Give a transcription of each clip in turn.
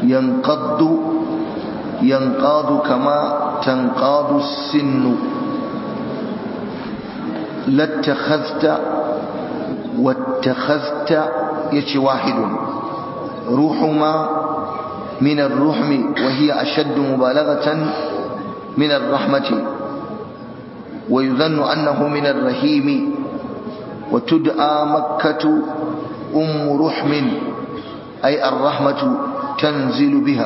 ينقض ينقاض كما تنقاض السن لاتخذت واتخذت يتي واحد روحما من الرحم وهي أشد مبالغة من الرحمة ويظن أنه من الرحيم وتدعى مكة أم رحم أي الرحمة تنزل بها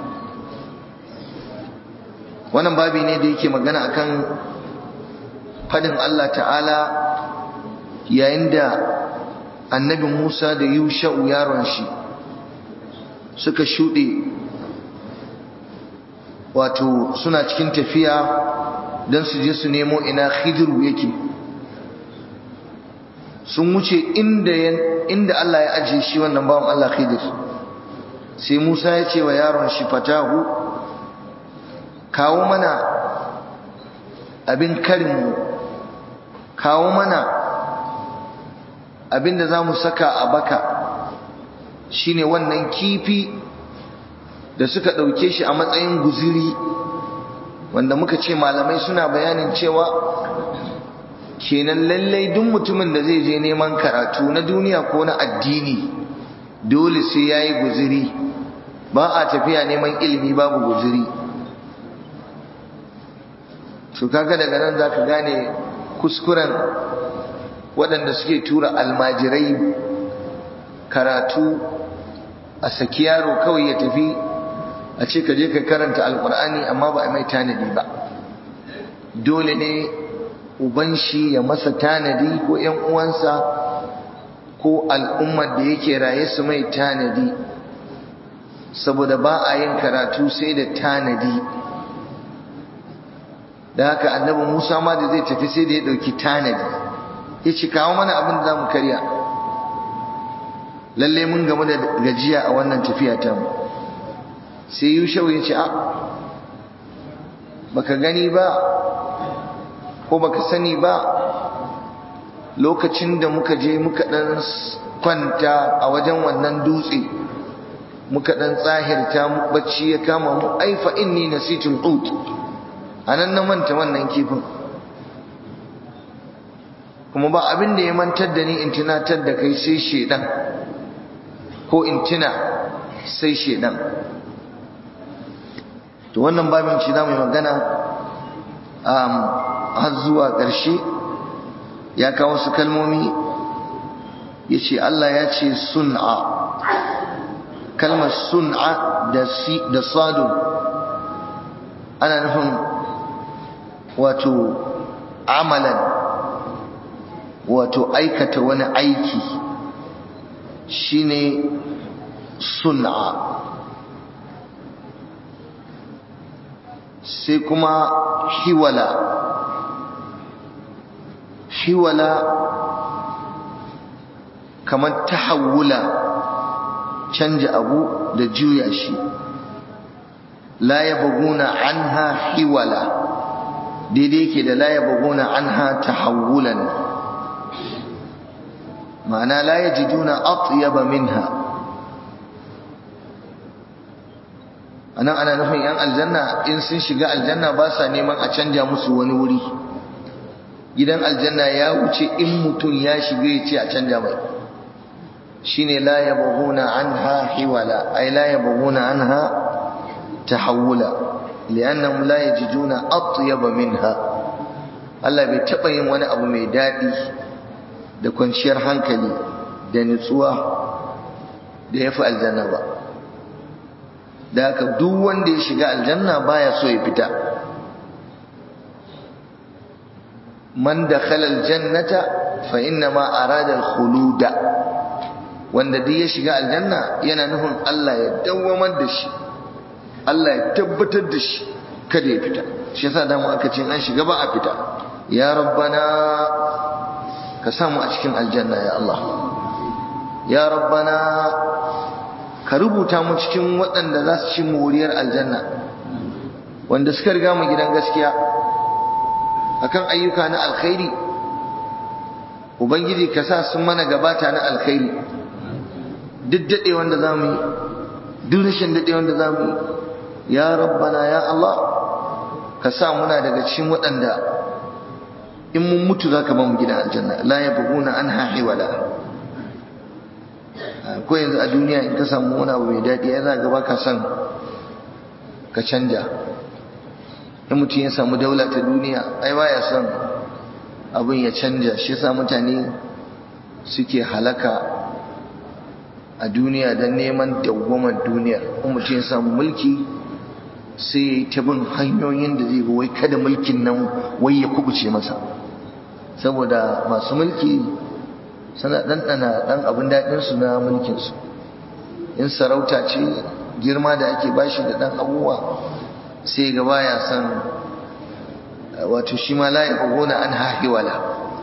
wannan babi ne da yake magana akan fadin Allah ta'ala yayin da annabi Musa da Yusha'u yaron shi suka shuɗe wato suna cikin tafiya don su je su nemo ina khidiru yake sun wuce inda inda Allah ya ajiye shi wannan bawan Allah khidir sai Musa ya ce wa yaron shi fatahu kawo mana abin karinmu kawo mana abin da za mu saka a baka shine wannan kifi da suka ɗauke shi a matsayin guziri wanda muka ce malamai suna bayanin cewa kenan lallai duk mutumin da zai je neman karatu na duniya ko na addini dole sai ya yi guziri ba a tafiya neman ilimi babu guziri to kaga daga nan za ka gane kuskuren waɗanda suke tura almajirai karatu a saki yaro kawai ya tafi a ce ka je ka karanta alkur'ani amma ba a mai tanadi ba dole ne uban shi ya masa tanadi ko ‘yan uwansa ko al'ummar da yake raye su mai tanadi saboda ba a yin karatu sai da tanadi da haka annabi musa ma da zai tafi sai da ya ɗauki tanadi ya ci kawo mana abin da za mu karya lalle mun gamu da gajiya a wannan tafiya ta mu sai yushau ya ce a baka gani ba ko baka sani ba lokacin da muka je muka dan kwanta a wajen wannan dutse muka dan tsahirta bacci ya kama mu aifa inni nasitul ut anan na manta wannan kifin kuma ba abin da ya mantar da ni in tunatar da kai sai shedan ko in tuna sai shedan to wannan babin ci zamu yi magana um, har zuwa ƙarshe ya kawo su kalmomi ya ce Allah ya ce sun'a kalmar sun'a da sadu ana nufin wato amalan wato aikata wani aiki shine sun'a sai kuma hiwala hiwala kamar tahawula canja abu da juya shi la yabghuna anha hiwala daidai yake da la yabghuna anha tahawulan ma'ana la yajiduna atyaba minha anan ana nufin yan aljanna in sun shiga aljanna ba sa neman a canja musu wani wuri gidan aljanna ya wuce in mutum ya shiga ya ce a canja mai shine la yabghuna anha hiwala ay la yabghuna anha tahawula li'annahum la yajiduna atyaba minha Allah bai taba yin wani abu mai dadi da kwanciyar hankali da nutsuwa da yafi aljanna ba da haka duk wanda ya shiga aljanna baya so ya fita man dakhala aljannata fa inna ma arada alkhuluda wanda duk ya shiga aljanna yana nufin Allah ya dawwamar da shi Allah ya tabbatar da shi kada ya fita shi yasa da mu aka ce an shiga ba a fita ya rabbana ka samu a cikin aljanna ya Allah ya rabbana ka rubuta mu cikin waɗanda za su ci moriyar aljanna wanda suka riga mu gidan gaskiya akan ayyuka na alkhairi ubangiji ka sa sun mana gabata na alkhairi duk daɗe wanda za mu yi duk rashin daɗewan da za mu yi ya rabbana ya Allah ka sa muna daga cikin waɗanda in mun mutu za ka ba mu gidan aljanna la ya buguna an hahi wala ko yanzu a duniya in ka samu wani abu mai daɗi ya za gaba ka son ka canja in mutum ya samu daula ta duniya ai baya son abin ya canja shi sa mutane suke halaka a duniya don neman dawwamar duniya in mutum ya samu mulki sai ya yi ta bin hanyoyin da zai wai kada mulkin nan wai ya kubuce masa saboda masu mulki suna ɗanɗana ɗan abin daɗinsu na mulkinsu in sarauta ce girma da ake bashi da ɗan abubuwa sai ga baya son wato shi ma layi gona an hahiwala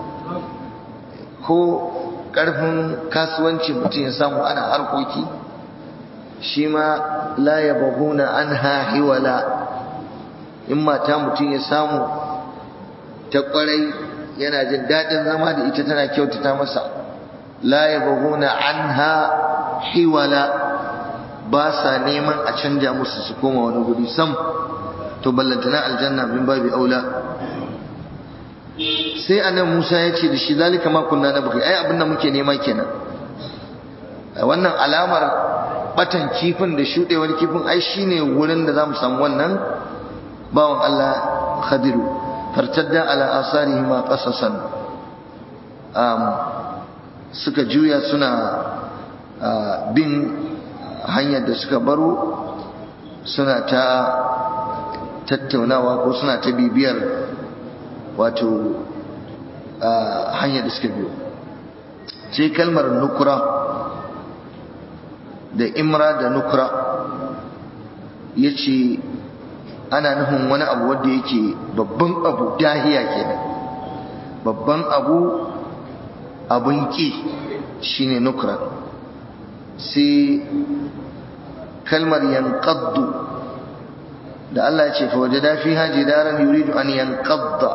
ko ƙarfin kasuwanci mutum ya samu ana harkoki shi ma layi gona an hahiwala in mata mutum ya samu ta ƙwarai yana jin daɗin zama da ita tana kyautata masa la yabghuna anha hiwala ba sa neman a canja musu su koma wani guri sam to ballantana aljanna min babi aula sai annabi Musa ya ce da shi zalika ma kunna nabghi ai abin da muke nema kenan wannan alamar batan kifin da shudewar kifin ai shine wurin da zamu samu wannan bawan Allah Khadiru fartadda ala asarihima qasasan um, suka juya suna bin hanyar da suka baro suna ta tattaunawa ko suna ta bibiyar wato hanyar da suka biyo sai kalmar nukura da imra da nukura ya ce ana nufin wani abu wanda yake babban abu dahiya kenan babban abu abun ƙi shine nukra sai kalmar yanqaddu da Allah ya ce fa wajada fiha jidaran yuridu an yanqadda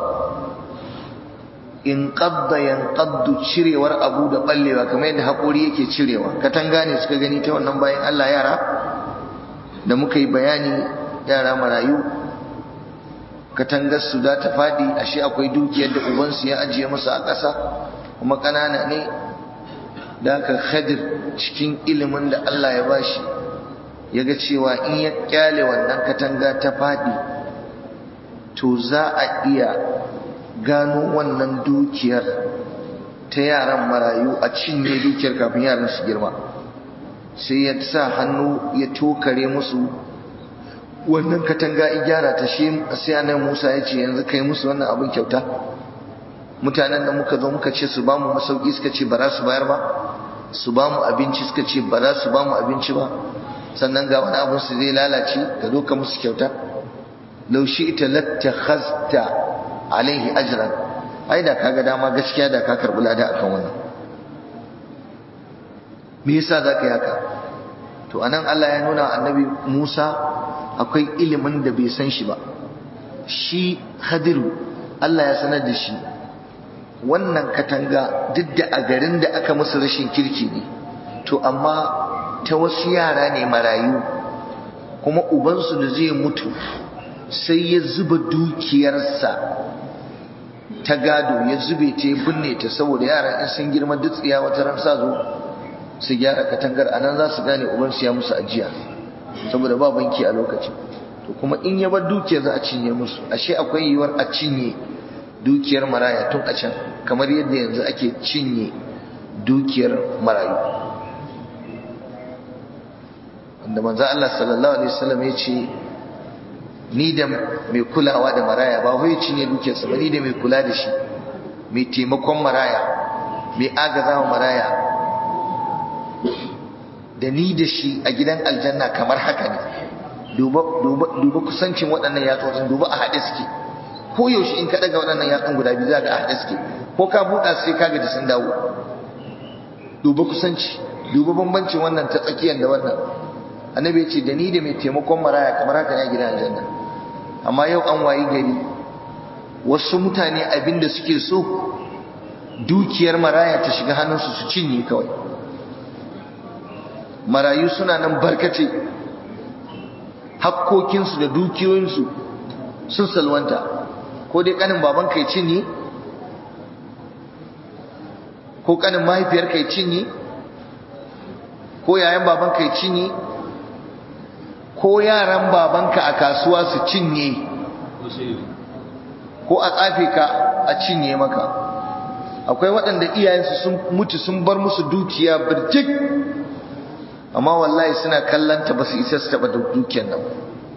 in qadda yanqaddu cirewar abu da ballewa kamar yadda hakuri yake cirewa katanga ne suka gani ta wannan bayan Allah yara da muka yi bayani yara marayu katangar su za ta fadi ashe akwai dukiyar da ubansu ya ajiye musu a ƙasa kuma ƙanana ne da aka khadir cikin ilimin da Allah ya bashi ya ga cewa in ya kyale wannan katanga ta faɗi to za a iya gano wannan dukiyar ta yaran marayu a cinye dukiyar kafin yaran su girma sai ya sa hannu ya tokare musu wannan katanga ya gyara ta shi sai annabi Musa ya ce yanzu kai musu wannan abin kyauta mutanen da muka zo muka ce su ba mu masauki suka ce ba za su bayar ba su ba mu abinci suka ce ba za su ba mu abinci ba sannan ga wani abin su zai lalace ka zo ka musu kyauta laushi ita lattakhazta alaihi ajran ai da kaga dama gaskiya da ka karbi lada akan wannan me yasa zaka yi haka to anan Allah ya nuna annabi Musa akwai ilimin da bai san shi ba shi Khadiru Allah ya sanar da shi wannan katanga duk da a garin da aka musu rashin kirki ne to amma ta wasu yara ne marayu kuma ubansu da zai mutu sai ya zuba dukiyarsa ta gado ya zube ta ya binne ta saboda yaran in sun girma dutsiya wata ran sa zo su gyara katangar anan za su gane ubansu ya musu ajiya saboda ba banki a lokacin to kuma in ya bar dukiyar za a cinye musu ashe akwai yiwuwar a cinye dukiyar maraya tun a can kamar yadda yanzu ake cinye dukiyar marayu wanda manzo Allah sallallahu alaihi wasallam ya ce ni da mai kulawa da maraya ba wai cinye dukiyarsa ba ni da mai kula da shi mai taimakon maraya mai agazawa maraya da ni da shi a gidan aljanna kamar haka ne duba kusancin waɗannan yatsotsin duba a haɗe suke ko yaushe in ka daga waɗannan yatsun guda biyu za ga a haɗe suke ko ka buɗa sai ka gaji sun dawo duba kusanci duba bambancin wannan ta tsakiyar da wannan annabi ya ce da ni da mai taimakon maraya kamar haka ne a gidan aljanna amma yau an wayi gari wasu mutane abin da suke so dukiyar maraya ta shiga hannunsu su cinye kawai marayu suna nan barkace hakkokinsu da dukiyoyinsu sun salwanta ko dai kanin baban kai cinye ko kanin mahaifiyar kai cinye ko yayan baban kai cinye ko yaran babanka a kasuwa su cinye ko a tsafe ka a cinye maka akwai waɗanda iyayensu sun mutu sun bar musu dukiya birjik amma wallahi suna kallanta ba su isa su taɓa dukiyar nan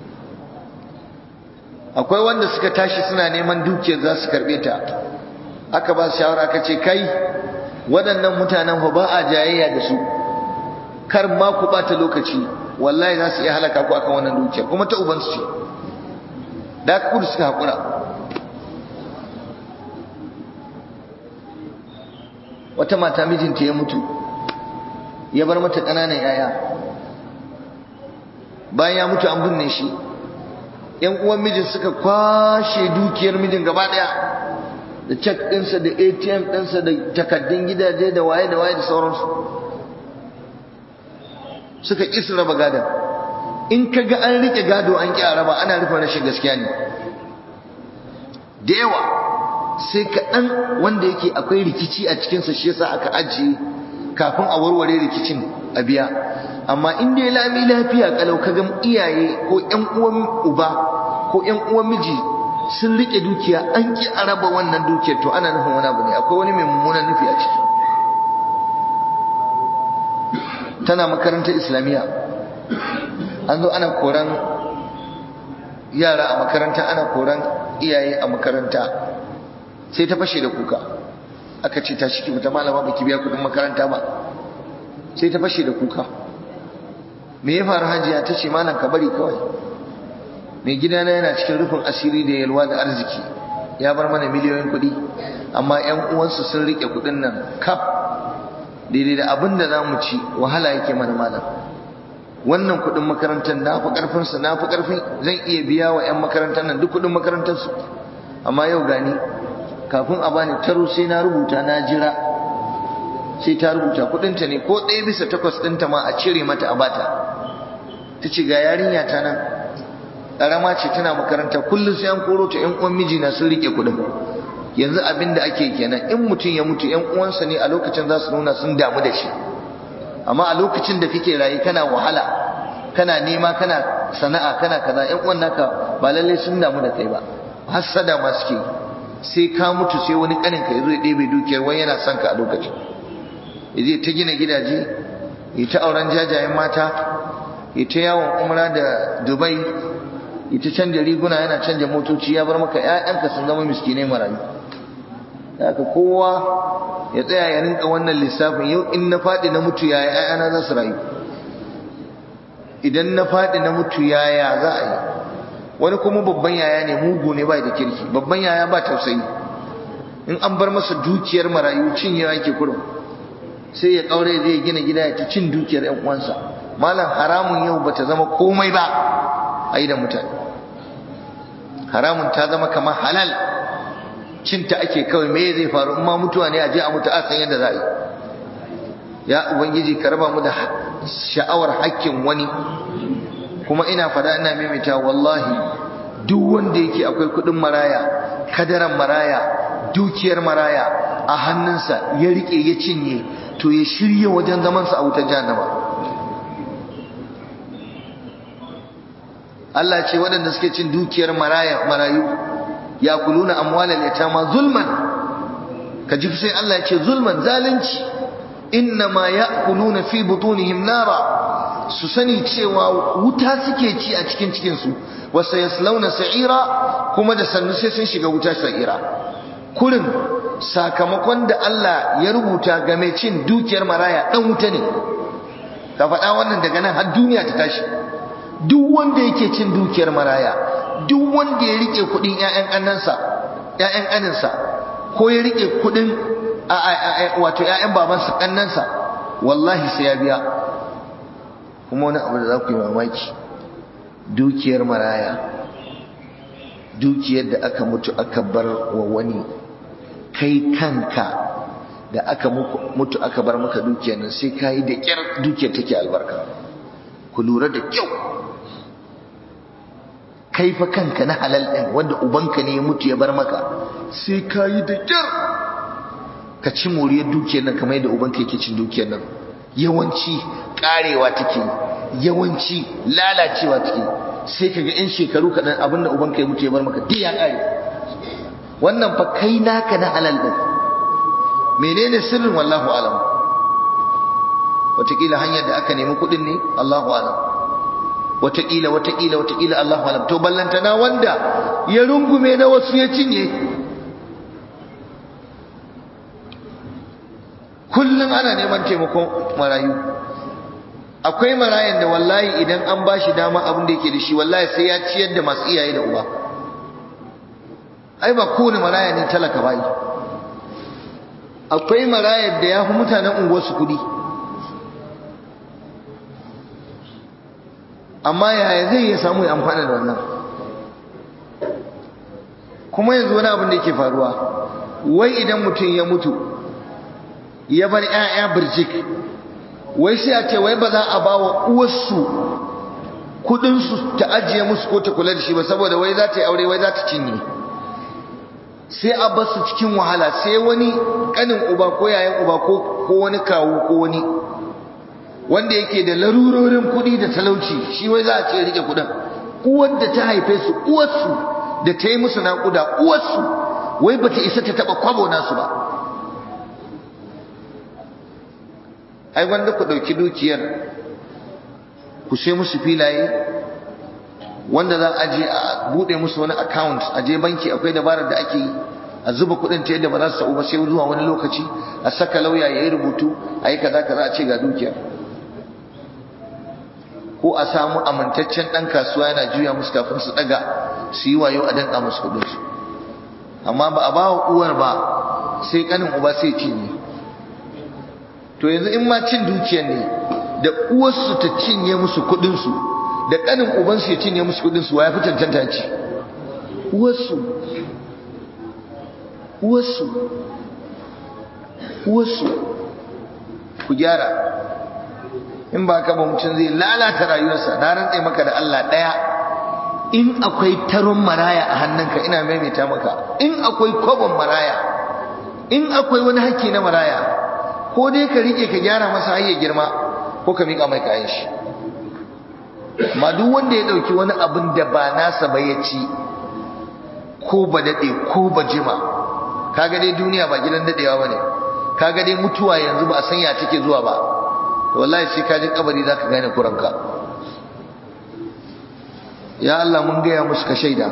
akwai wanda suka tashi suna neman dukiyar za su karɓe ta aka ba su shawara aka ce kai waɗannan mutanen ba a jayayya da su kar ma ku ɓata lokaci wallahi za su iya halaka ku akan wannan dukiyar kuma ta ubansu ce da aka kudu suka haƙura wata mata mijinta ya mutu ya bar mata ƙananan yaya bayan ya mutu an binne shi yan uwan mijin suka kwashe dukiyar mijin gaba ɗaya da cek ɗinsa da atm ɗinsa da takaddun gidaje da waye da waye da sauransu suka ƙi su raba gadon in ka ga an riƙe gado an ƙi a raba ana rufe rashin gaskiya ne da yawa sai kaɗan wanda yake akwai rikici a cikinsa shi yasa aka ajiye kafin a warware rikicin a biya amma in dai lami lafiya kalau ka ga iyaye ko ƴan uwan uba ko ƴan uwan miji sun rike dukiya an ki a raba wannan dukiyar to ana nufin wani abu ne akwai wani mai mummunan nufi a ciki tana makarantar islamiyya an zo ana koran yara a makaranta ana koran iyaye a makaranta sai ta fashe da kuka aka ce tashi ki fita malama baki biya kudin makaranta ba sai ta fashe da kuka me ya faru hajiya ta ce malam ka bari kawai mai gidana yana cikin rufin asiri da yalwa da arziki ya bar mana miliyoyin kuɗi amma ƴan uwansu sun rike kuɗin nan kaf daidai da abin da za mu ci wahala yake mana malam wannan kuɗin makarantar na fi ƙarfinsa na fi ƙarfin zan iya biya wa 'yan makarantar nan duk kuɗin makarantarsu amma yau gani kafin a bani taro sai na rubuta na jira sai ta rubuta kudinta ne ko ɗaya bisa takwas ɗinta ma a cire mata a bata ta ce ga yarinya ta nan ƙarama ce tana makaranta kullum sai an koro ta ƴan uwan mijina sun rike kuɗin yanzu abin da ake kenan in mutum ya mutu ƴan uwansa ne a lokacin za su nuna sun damu da shi amma a lokacin da kake rayu kana wahala kana nema kana sana'a kana kaza ƴan uwan naka ba lallai sun damu da kai ba hassada ma suke sai ka mutu sai wani kanin ka yazo ya ɗebe dukiyar wani yana son ka a lokacin yaje ta gina gidaje ya ta auren jajayen mata ya ta yawon umra da dubai ya ta canja riguna yana canja motoci ya bar maka ƴaƴanka sun zama miskinai marayu haka kowa ya tsaya ya rinka wannan lissafin yau in na faɗi na mutu yaya ƴaƴana za su rayu idan na faɗi na mutu yaya za a yi wani kuma babban yaya ne mugu ne bai da kirki babban yaya ba tausayi in an bar masa dukiyar marayu cinyewa yake kurum sai ya kaure zai gina gida ya ta cin dukiyar ƴan uwansa malam haramun yau bata zama komai ba a da mutane haramun ta zama kamar halal cinta ake kawai me zai faru in ma mutuwa ne a je a mutu a san yadda za a yi ya ubangiji ka raba mu da sha'awar hakkin wani kuma ina fada ina maimaita wallahi duk wanda yake akwai kudin maraya kadaran maraya dukiyar maraya a hannunsa ya rike ya cinye to ya shirya wajen zamansa a wutar jahannama Allah ce waɗanda suke cin dukiyar maraya marayu ya kuluna amwalal yatama zulman ka ji sai Allah ya ce zulman zalunci innama ya'kuluna fi butunihim nara su sani cewa wuta suke ci a cikin cikinsu wasu yaslauna sa'ira kuma da sannu sai sun shiga wuta sa'ira kurin sakamakon da Allah ya rubuta ga mai cin dukiyar maraya dan wuta ne ka faɗa wannan daga nan har duniya ta tashi duk wanda yake cin dukiyar maraya duk wanda ya rike kuɗin ƴaƴan ƙannansa ƴaƴan ƙaninsa ko ya rike kuɗin wato ƴaƴan babansa ƙannansa wallahi sai ya biya kuma wani abu da za ku yi mamaki dukiyar maraya dukiyar da aka mutu aka bar wa wani kai kanka da aka mutu aka bar maka dukiyar nan sai ka yi da ƙyar dukiyar take albarka ku lura da kyau kai fa kanka na halal ɗin wanda ubanka ne ya mutu ya bar maka sai ka yi da kyar ka ci moriyar dukiyar nan kamar yadda ubanka yake cin dukiyar nan yawanci karewa take yawanci lalacewa take sai kaga in shekaru kaɗan abinda ubanka ya mutu ya bar maka duk ya kare wannan fa kai naka na halal din menene sirrin wallahu alam wataƙila hanyar da aka nemi kuɗin ne Allahu alam wataƙila wataƙila wataƙila Allahu alam to ballantana wanda ya rungume na wasu ya cinye kullum ana neman taimakon marayu akwai marayan da wallahi idan an ba shi dama abin da yake da shi wallahi sai ya ciyar da masu iyaye da uba ai ba kowane maraya ne talaka bai akwai marayar da ya fi mutanen unguwarsu kuɗi amma yaya zai iya samu ya amfana da wannan kuma yanzu wani abin da yake faruwa wai idan mutum ya mutu ya bar 'ya'ya birjik wai sai a ce wai ba za a ba wa uwarsu kudinsu ta ajiye musu ko ta kula da shi ba saboda wai za ta yi aure wai za ta cinye sai a bar su cikin wahala sai wani kanin uba ko yayan uba ko wani kawo ko wani wanda yake da larurorin kudi da talauci shi wai za a ce rike kudin uwar da ta haife su uwarsu da ta yi musu naƙuda uwarsu wai ba ta isa ta taɓa kwabo nasu ba ai wanda ku ɗauki dukiyar ku sai musu filaye wanda za a je a buɗe musu wani account a je banki akwai dabarar da ake yi a zuba kuɗin ta yadda ba za su sa'u ba sai zuwa wani lokaci a saka lauya ya yi rubutu a yi kaza kaza a ce ga dukiyar ko a samu amintaccen ɗan kasuwa yana juya musu kafin su ɗaga su yi wayo a danƙa musu kuɗinsu amma ba a ba wa uwar ba sai ƙanin uba sai cinye to yanzu in ma cin dukiyar ne da uwarsu ta cinye musu kudinsu da kanin ubansu ya cinye musu kudinsu wa ya fi cancanta ci uwarsu uwarsu uwarsu ku gyara in ba ka ba mutum zai lalata rayuwarsa na rantse maka da Allah ɗaya in akwai taron maraya a hannunka ina maimaita maka in akwai kwabon maraya in akwai wani hakki na maraya ko dai ka rike ka gyara masa har ya girma ko ka mika mai kayan shi amma duk wanda ya dauki wani abin da ba nasa ba ya ci ko ba dade ko ba jima kaga dai duniya ba gidan dadewa bane kaga dai mutuwa yanzu ba a san ya take zuwa ba to wallahi sai ka ji kabari zaka gane kuranka ya Allah mun gaya musu ka shaida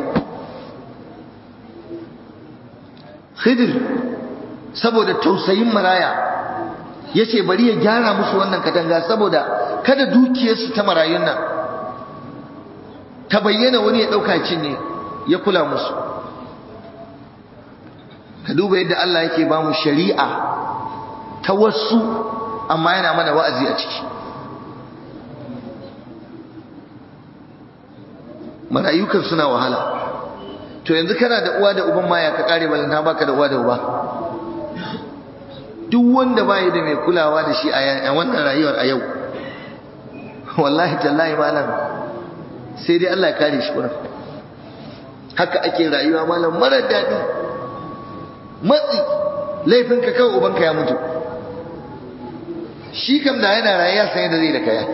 Khidir saboda tausayin maraya yace bari ya gyara musu wannan katanga saboda kada dukiyarsu ta marayun nan ta bayyana wani ya dauka cinye ya kula musu ka duba yadda Allah yake ba mu shari'a ta wasu amma yana mana wa'azi a ciki marayukan suna wahala to yanzu kana da uwa da uban ma ya ka kare balanta baka da uwa da uba duk wanda bai da mai kulawa da shi a wannan rayuwar a yau wallahi tallahi malam sai dai Allah ya kare shi kuran haka ake rayuwa malam mara daɗi matsi laifinka kawai ubanka ya mutu shi kam da yana rayuwa sai da zai da kaya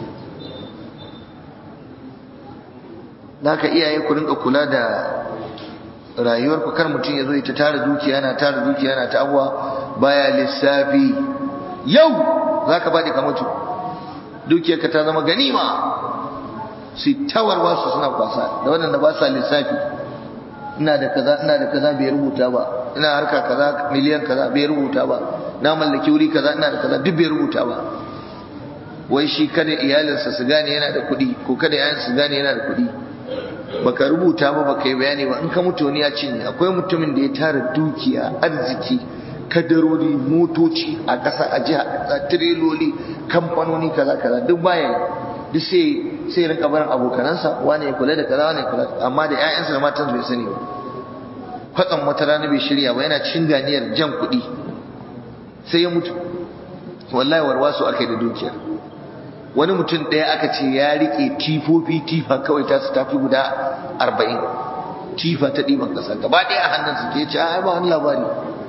naka iyaye ku rinka kula da rayuwar ku kar mutum ya zo ya tara dukiya yana tara dukiya yana ta abuwa baya lissafi yau zaka bade ka mutu dukiyarka ta zama ganima su tawarwa su suna kwasa da waɗanda ba sa lissafi ina da kaza ina da kaza bai rubuta ba ina harka kaza miliyan kaza bai rubuta ba na mallaki wuri kaza ina da kaza duk bai rubuta ba wai shi kada iyalinsa su gane yana da kuɗi ko kada yayansa su gane yana da kuɗi baka rubuta ba baka yi bayani ba in ka mutu wani ya cinye akwai mutumin da ya tara dukiya arziki kadarori motoci a ƙasa a jiha a tireloli kamfanoni kaza kaza duk baya duk sai sai rinka barin abokanansa wani ya kula da kaza wani ya kula amma da ƴaƴansa da matansa bai sani ba kwatsam wata rana bai shirya ba yana cin ganiyar jan kuɗi sai ya mutu wallahi warwasu aka yi da dukiyar wani mutum ɗaya aka ce ya rike tifofi tifa kawai ta su tafi guda arba'in tifa ta ɗiban ƙasa gaba ɗaya a hannunsa ke ce ai ba wani labari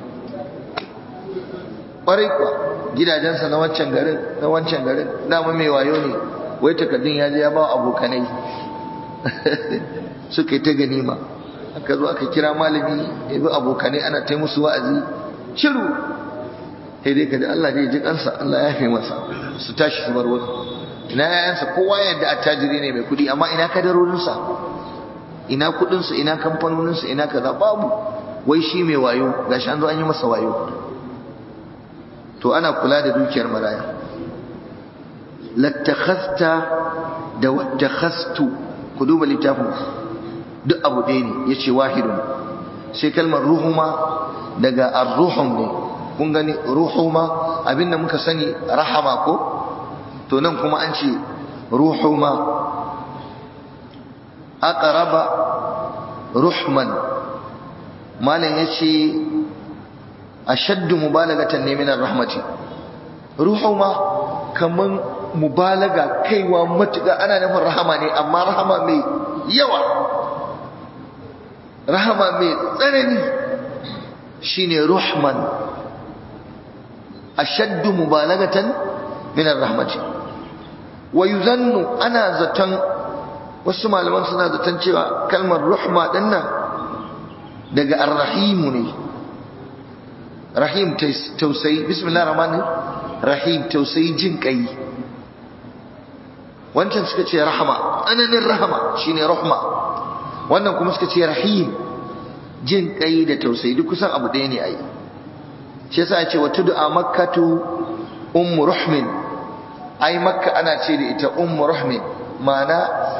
ƙwarai kuwa gidajensa na wancan garin na wancan garin dama mai wayo ne wai takardun ya je ya ba abokanai suka yi ta ganima aka zo aka kira malami ya bi abokanai ana ta musu wa'azi shiru sai dai kaji Allah zai ji kansa Allah ya fi masa su tashi su bar wani ina yayansa kowa yadda attajiri ne mai kudi amma ina kadarorinsa ina kudinsa ina kamfanoninsa ina kaza babu wai shi mai wayo gashi an zo an yi masa wayo to ana kula da dukiyar maraya lattakhasta da wattakhastu ku duba littafin duk abu ɗaya ne yace wahidun sai kalmar ruhuma daga ar-ruhum ne kun gani ruhuma abinda muka sani rahama ko to nan kuma an ce ruhuma aqraba ruhman malam yace ashaddu mubalagatan ne min rahmati ruhuma kaman mubalaga kaiwa matuƙa ana nufin rahama ne amma rahama mai yawa rahama mai tsanani shine ruhman ashaddu mubalagatan min rahmati wa yuzannu ana zaton wasu malaman suna zaton cewa kalmar ruhma dinnan daga arrahimu ne rahim tausayi bismillah rahman rahim tausayi jin kai wancan suka ce rahama tsananin rahama shine rahma wannan kuma suka ce rahim jin kai da tausayi duk kusan abu ɗaya ne ai shi yasa ce wata du'a makkatu ummu rahmin ai makka ana ce da ita ummu rahmin ma'ana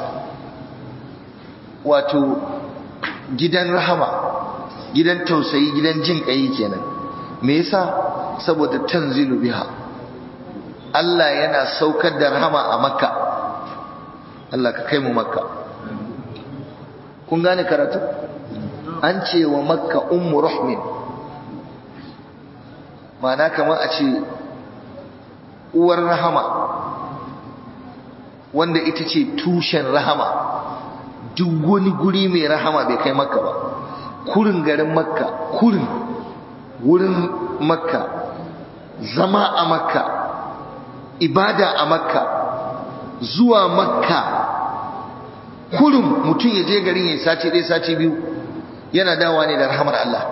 wato gidan rahama gidan tausayi gidan jin kai kenan me yasa saboda tanzilu biha Allah yana saukar da rahama a makka Allah ka kai mu makka kun gane karatu an ce wa makka ummu rahmin ma'ana kamar a ce uwar rahama wanda ita ce tushen rahama duk wani guri mai rahama bai kai makka ba kurin garin makka kurin wurin makka zama a makka ibada a makka zuwa makka kurin mutum ya je garin ya sati ɗaya sati biyu yana dawa ne da rahamar Allah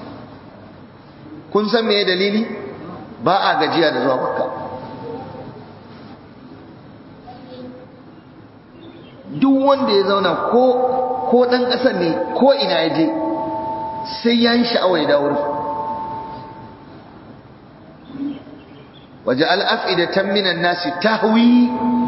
kun san me dalili ba a gajiya da zuwa makka duk wanda ya zauna ko ko dan kasar ne ko ina ya je sai ya yi sha'awa ya dawo waje al'afidatan minan nasi tahwi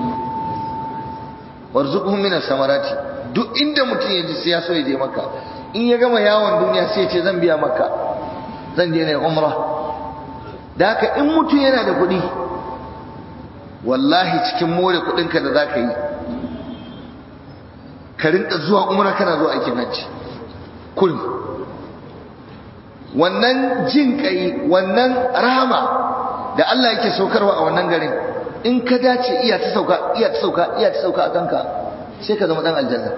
warzuqhum minas samarati duk inda mutum ya ji sai ya so ya je makka in ya gama yawon duniya sai ya ce zan biya makka zan je ne umra da haka in mutum yana da kuɗi wallahi cikin more kuɗinka da za ka yi ka rinka zuwa umra kana zuwa aikin hajji kullum wannan jin kai wannan rahama da Allah yake saukarwa a wannan garin in ka dace iya ta sauka iya ta sauka iya ta sauka a kanka sai ka zama dan aljanna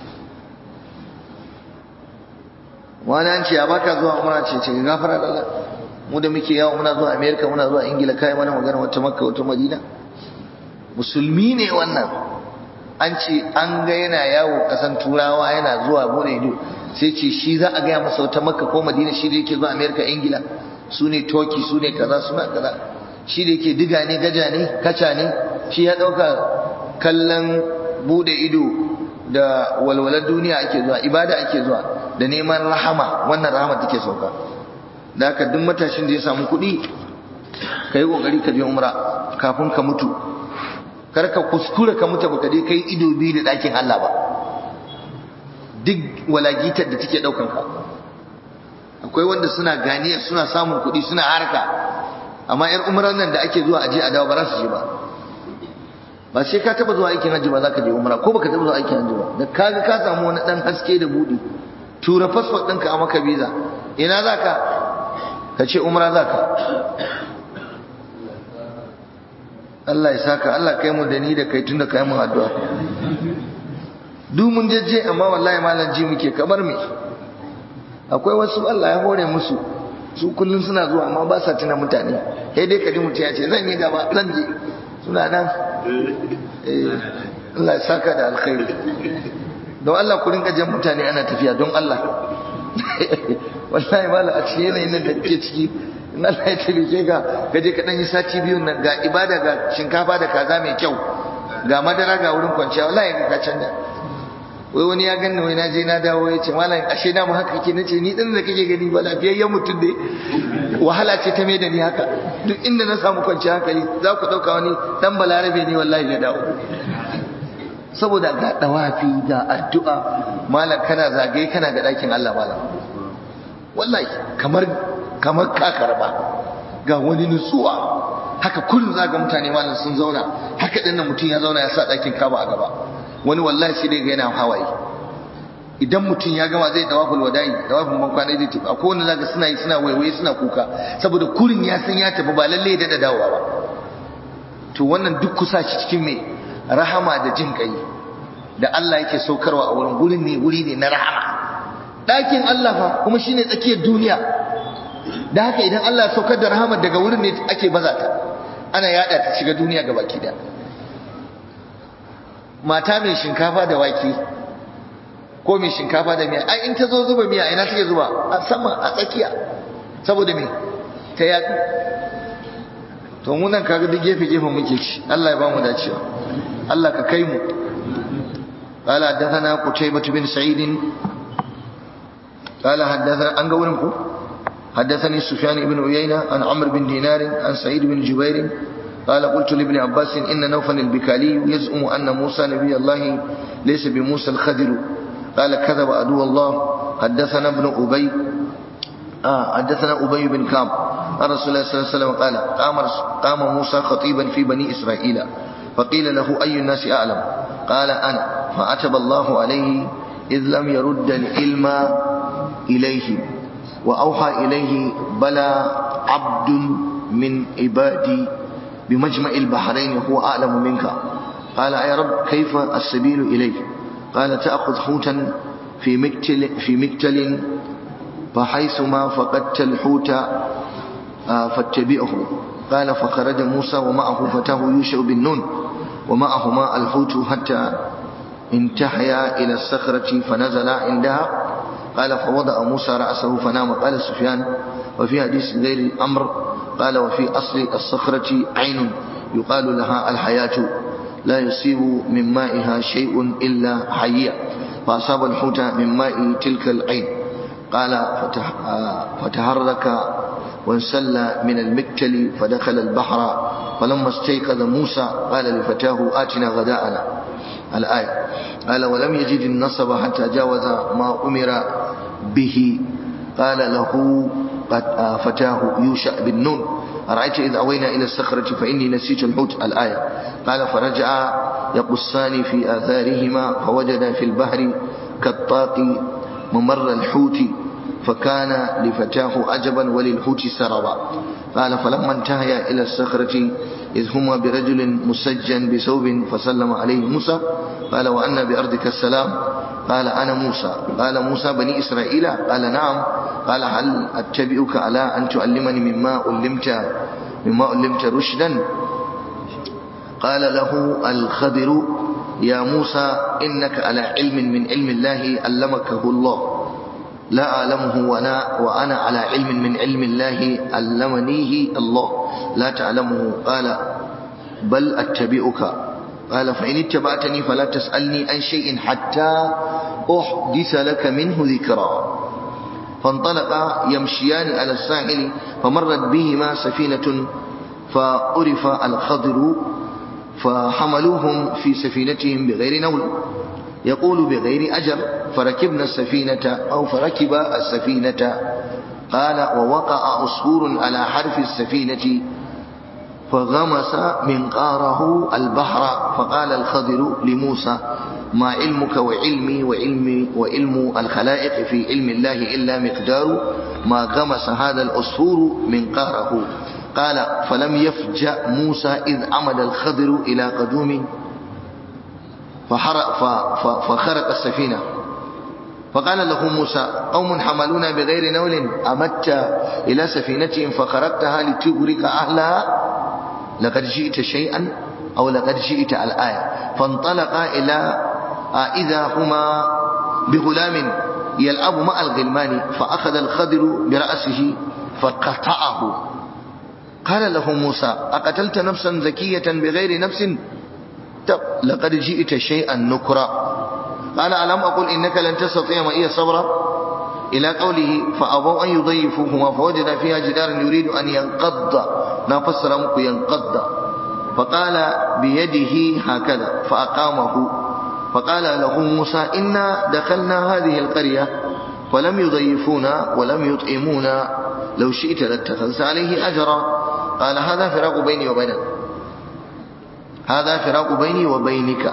wani an ce ya baka zuwa umra ce ce gafara da Allah mu da muke yawo muna zuwa America muna zuwa Ingila kai mana magana wata Makka wata Madina musulmi ne wannan an ce an ga yana yawo kasan turawa yana zuwa bude ido sai ce shi za a gaya masa wata makka ko madina shi da yake zuwa amerika ingila su ne toki su ne kaza suna kaza shi da yake diga ne gaja ne kaca ne shi ya ɗauka kallon bude ido da walwalar duniya ake zuwa ibada ake zuwa da neman rahama wannan rahama take sauka da haka duk matashin da ya samu kuɗi ka yi ƙoƙari ka je umra kafin ka mutu kar ka kuskura ka mutu baka je kai ido biyu da ɗakin Allah ba duk walagitar da take ɗaukan ka akwai wanda suna ganiya suna samun kuɗi suna harka amma yar umran nan da ake zuwa aje a dawo ba za su je ba ba sai ka taba zuwa aikin hajji ba za ka je umra ko baka taba zuwa aikin hajji ba da kaga ka samu wani dan haske da buɗe tura fasfot ɗinka a maka visa ina za ka ka ce umra za ka Allah ya saka Allah kai mu da ni da kai tunda kai mun addu'a duk mun jajje amma wallahi malam ji muke kamar me akwai wasu Allah ya hore musu su kullun suna zuwa amma ba sa tuna mutane sai dai kadi mutum ya ce zan yi gaba zan je suna nan eh Allah ya saka da alkhairi don Allah ku rinka jan mutane ana tafiya don Allah wallahi malam a cikin yanayin da kake ciki in Allah ya tabbike ka ka je ka dan yi sati biyun nan ga ibada ga shinkafa da kaza mai kyau ga madara ga wurin kwanciya wallahi ka canja wai wani ya ganni wai na je na dawo ya ce malam ashe na mu haka kake nace ni din da kake gani ba lafiyayyen mutum ne wahala ce ta mai da ni haka duk inda na samu kwanciya hankali za ku dauka wani dan balarabe ne wallahi ya dawo saboda ga dawafi ga addu'a malam kana zagaye kana ga dakin Allah malam wallahi kamar kamar ka karba ga wani nutsuwa haka kullum za ga mutane malam sun zauna haka dinnan mutum ya zauna ya sa dakin kaba a gaba wani wallahi sai dai ga yana hawaye idan mutum ya gama zai dawaful wada'i dawafin ban kwana zai tafi akwai wanda zaka suna yi suna waiwaye suna kuka saboda kurin ya san ya tafi ba lalle ya dada dawowa ba to wannan duk kusa shi cikin me rahama da jin kai da Allah yake saukarwa a wurin gurin ne wuri ne na rahama ɗakin Allah fa kuma shine tsakiyar duniya da haka idan Allah ya saukar da rahama daga wurin ne ake baza ta ana yada ta shiga duniya gabaki da mata mai shinkafa da wake ko mai shinkafa da miya ai in ta zo zuba miya ina take zuba a sama a tsakiya saboda me ta yaɗu to mu nan kaga duk gefe gefe muke ci Allah ya ba mu dacewa Allah ka kai mu قال حدثنا قتيبة بن سعيد قال حدثنا أنقى ولمكو حدثني سفيان بن عيينة عن عمرو بن دينار عن سعيد بن جبير قال قلت لابن عباس إن نوفل البكالي يزعم أن موسى نبي الله ليس بموسى الخدر قال كذب عدو الله حدثنا ابن أبي آه حدثنا أبي بن كعب عن رسول الله صلى الله عليه وسلم قال قام, قام موسى خطيبا في بني إسرائيل فقيل له أي الناس أعلم قال أنا فعتب الله عليه إذ لم يرد العلم إليه وأوحى إليه بلى عبد من عبادي بمجمع البحرين هو أعلم منك قال يا رب كيف السبيل إليه قال تأخذ حوتا في مكتل, في مكتل فحيثما فقدت الحوت فاتبعه قال فخرج موسى ومعه فتاه يوشع بن نون ومعهما الحوت حتى انتهيا إلى الصخرة فنزل عندها قال فوضع موسى رأسه فنام قال سفيان وفي حديث غير الأمر قال وفي أصل الصخرة عين يقال لها الحياة لا يصيب من مائها شيء إلا حية فأصاب الحوت من ماء تلك العين قال فتح فتحرك وانسل من المكتل فدخل البحر فلما استيقظ موسى قال لفتاه آتنا غداءنا الآية قال ولم يجد النصب حتى جاوز ما أمر به قال له فتاه يوشع بن نون أرأيت إذ أوينا إلى الصخرة فإني نسيت الحوت الآية قال فرجع يقصان في آثارهما فوجد في البحر كالطاق ممر الحوت فكان لفتاه عجبا وللحوت سربا قال فلما انتهيا إلى الصخرة إذ هما برجل مسجن بثوب فسلم عليه موسى قال وأن بأرضك السلام قال أنا موسى قال موسى بني إسرائيل قال نعم قال هل أتبعك على أن تعلمني مما علمت مما علمت رشدا قال له الخضر يا موسى إنك على علم من علم الله علمكه الله لا أعلمه وأنا, وأنا على علم من علم الله علمنيه الله لا تعلمه قال بل أتبعك قال فإن اتبعتني فلا تسألني عن شيء حتى أحدث لك منه ذكرا فانطلقا يمشيان على الساحل فمرت بهما سفينة فعرف الخضر فحملوهم في سفينتهم بغير نول يقول بغير أجر فركبنا السفينة أو فركب السفينة قال ووقع أسفور على حرف السفينة فغمس منقاره البحر فقال الخضر لموسى ما علمك وعلمي وعلمي وعلم الخلائق في علم الله إلا مقدار ما غمس هذا الأسفور منقاره قال فلم يفجأ موسى إذ عمد الخضر إلى قدوم فحرق فخرق السفينة فقال له موسى قوم حملونا بغير نول أمدت إلى سفينتهم فخرقتها لتغرق أهلها لقد جئت شيئا أو لقد جئت الآية فانطلقا إلى إذا هما بغلام يلعب مع الغلمان فأخذ الخضر برأسه فقطعه قال له موسى أقتلت نفسا زكية بغير نفس لقد جئت شيئا نكرا قال ألم أقل إنك لن تستطيع معي صبرا إلى قوله فأبوا أن يضيفوهما فوجد فيها جدارا يريد أن ينقض نفسر مكو ينقض فقال بيده هكذا فأقامه فقال له موسى إنا دخلنا هذه القرية ولم يضيفونا ولم يطعمونا لو شئت لاتخذت عليه أجرا قال هذا فراق بيني وبينك هذا فراق بيني وبينك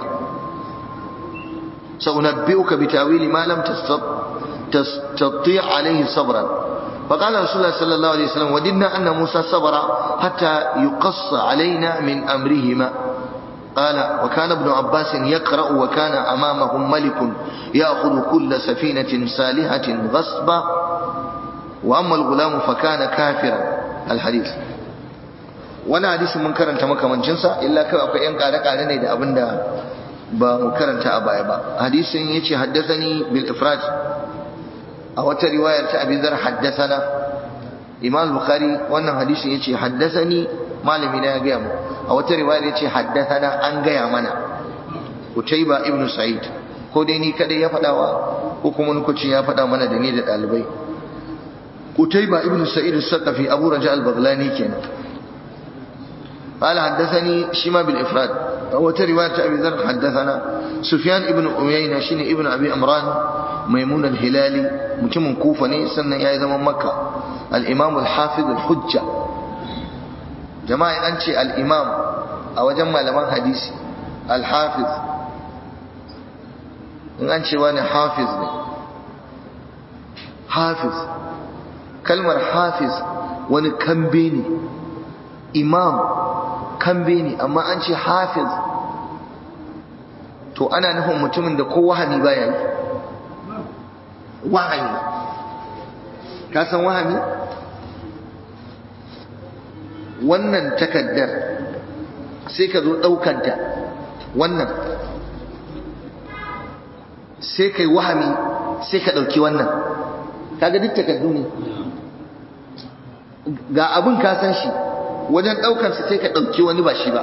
سأنبئك بتأويل ما لم تستطيع عليه صبرا فقال رسول الله صلى الله عليه وسلم وددنا أن موسى صبر حتى يقص علينا من أمرهما قال وكان ابن عباس يقرأ وكان أمامهم ملك يأخذ كل سفينة سالهة غصبا وأما الغلام فكان كافرا الحديث wani hadisi mun karanta makamancinsa illa kawai akwai yan kare-kare ne da abinda ba mu karanta a baya ba hadisin yace haddathani bil ifraj a wata riwayar ta abin zar haddathana imam bukhari wannan hadisin yace haddathani malami na ya gaya mu a wata riwayar yace haddathana an gaya mana utayba ibn sa'id ko dai ni kadai ya fadawa ko kuma nukucin ya fada mana da ni da dalibai utayba ibn sa'id as-saqafi abu raja al-baghlani kenan قال حدثني شما بالإفراد وترواية أبي ذر حدثنا سفيان ابن أمينة شين ابن أبي أمران ميمون الهلالي متم كوفني سنة يا من مكة الإمام الحافظ الحجة جماعة أنت الإمام أو جمع لمن حديثي الحافظ in an ce wani hafiz ne hafiz kalmar hafiz wani kambe ne imam kambe ne amma an ce hafiz to ana nufin mutumin da ko wahami baya yi wahami ka san wahami wannan takaddar sai ka zo ɗaukanta wannan sai kai wahami sai ka ɗauki wannan kaga duk takaddu ne ga abin ka san shi wajen ɗaukansa sai ka ɗauki wani ba shi ba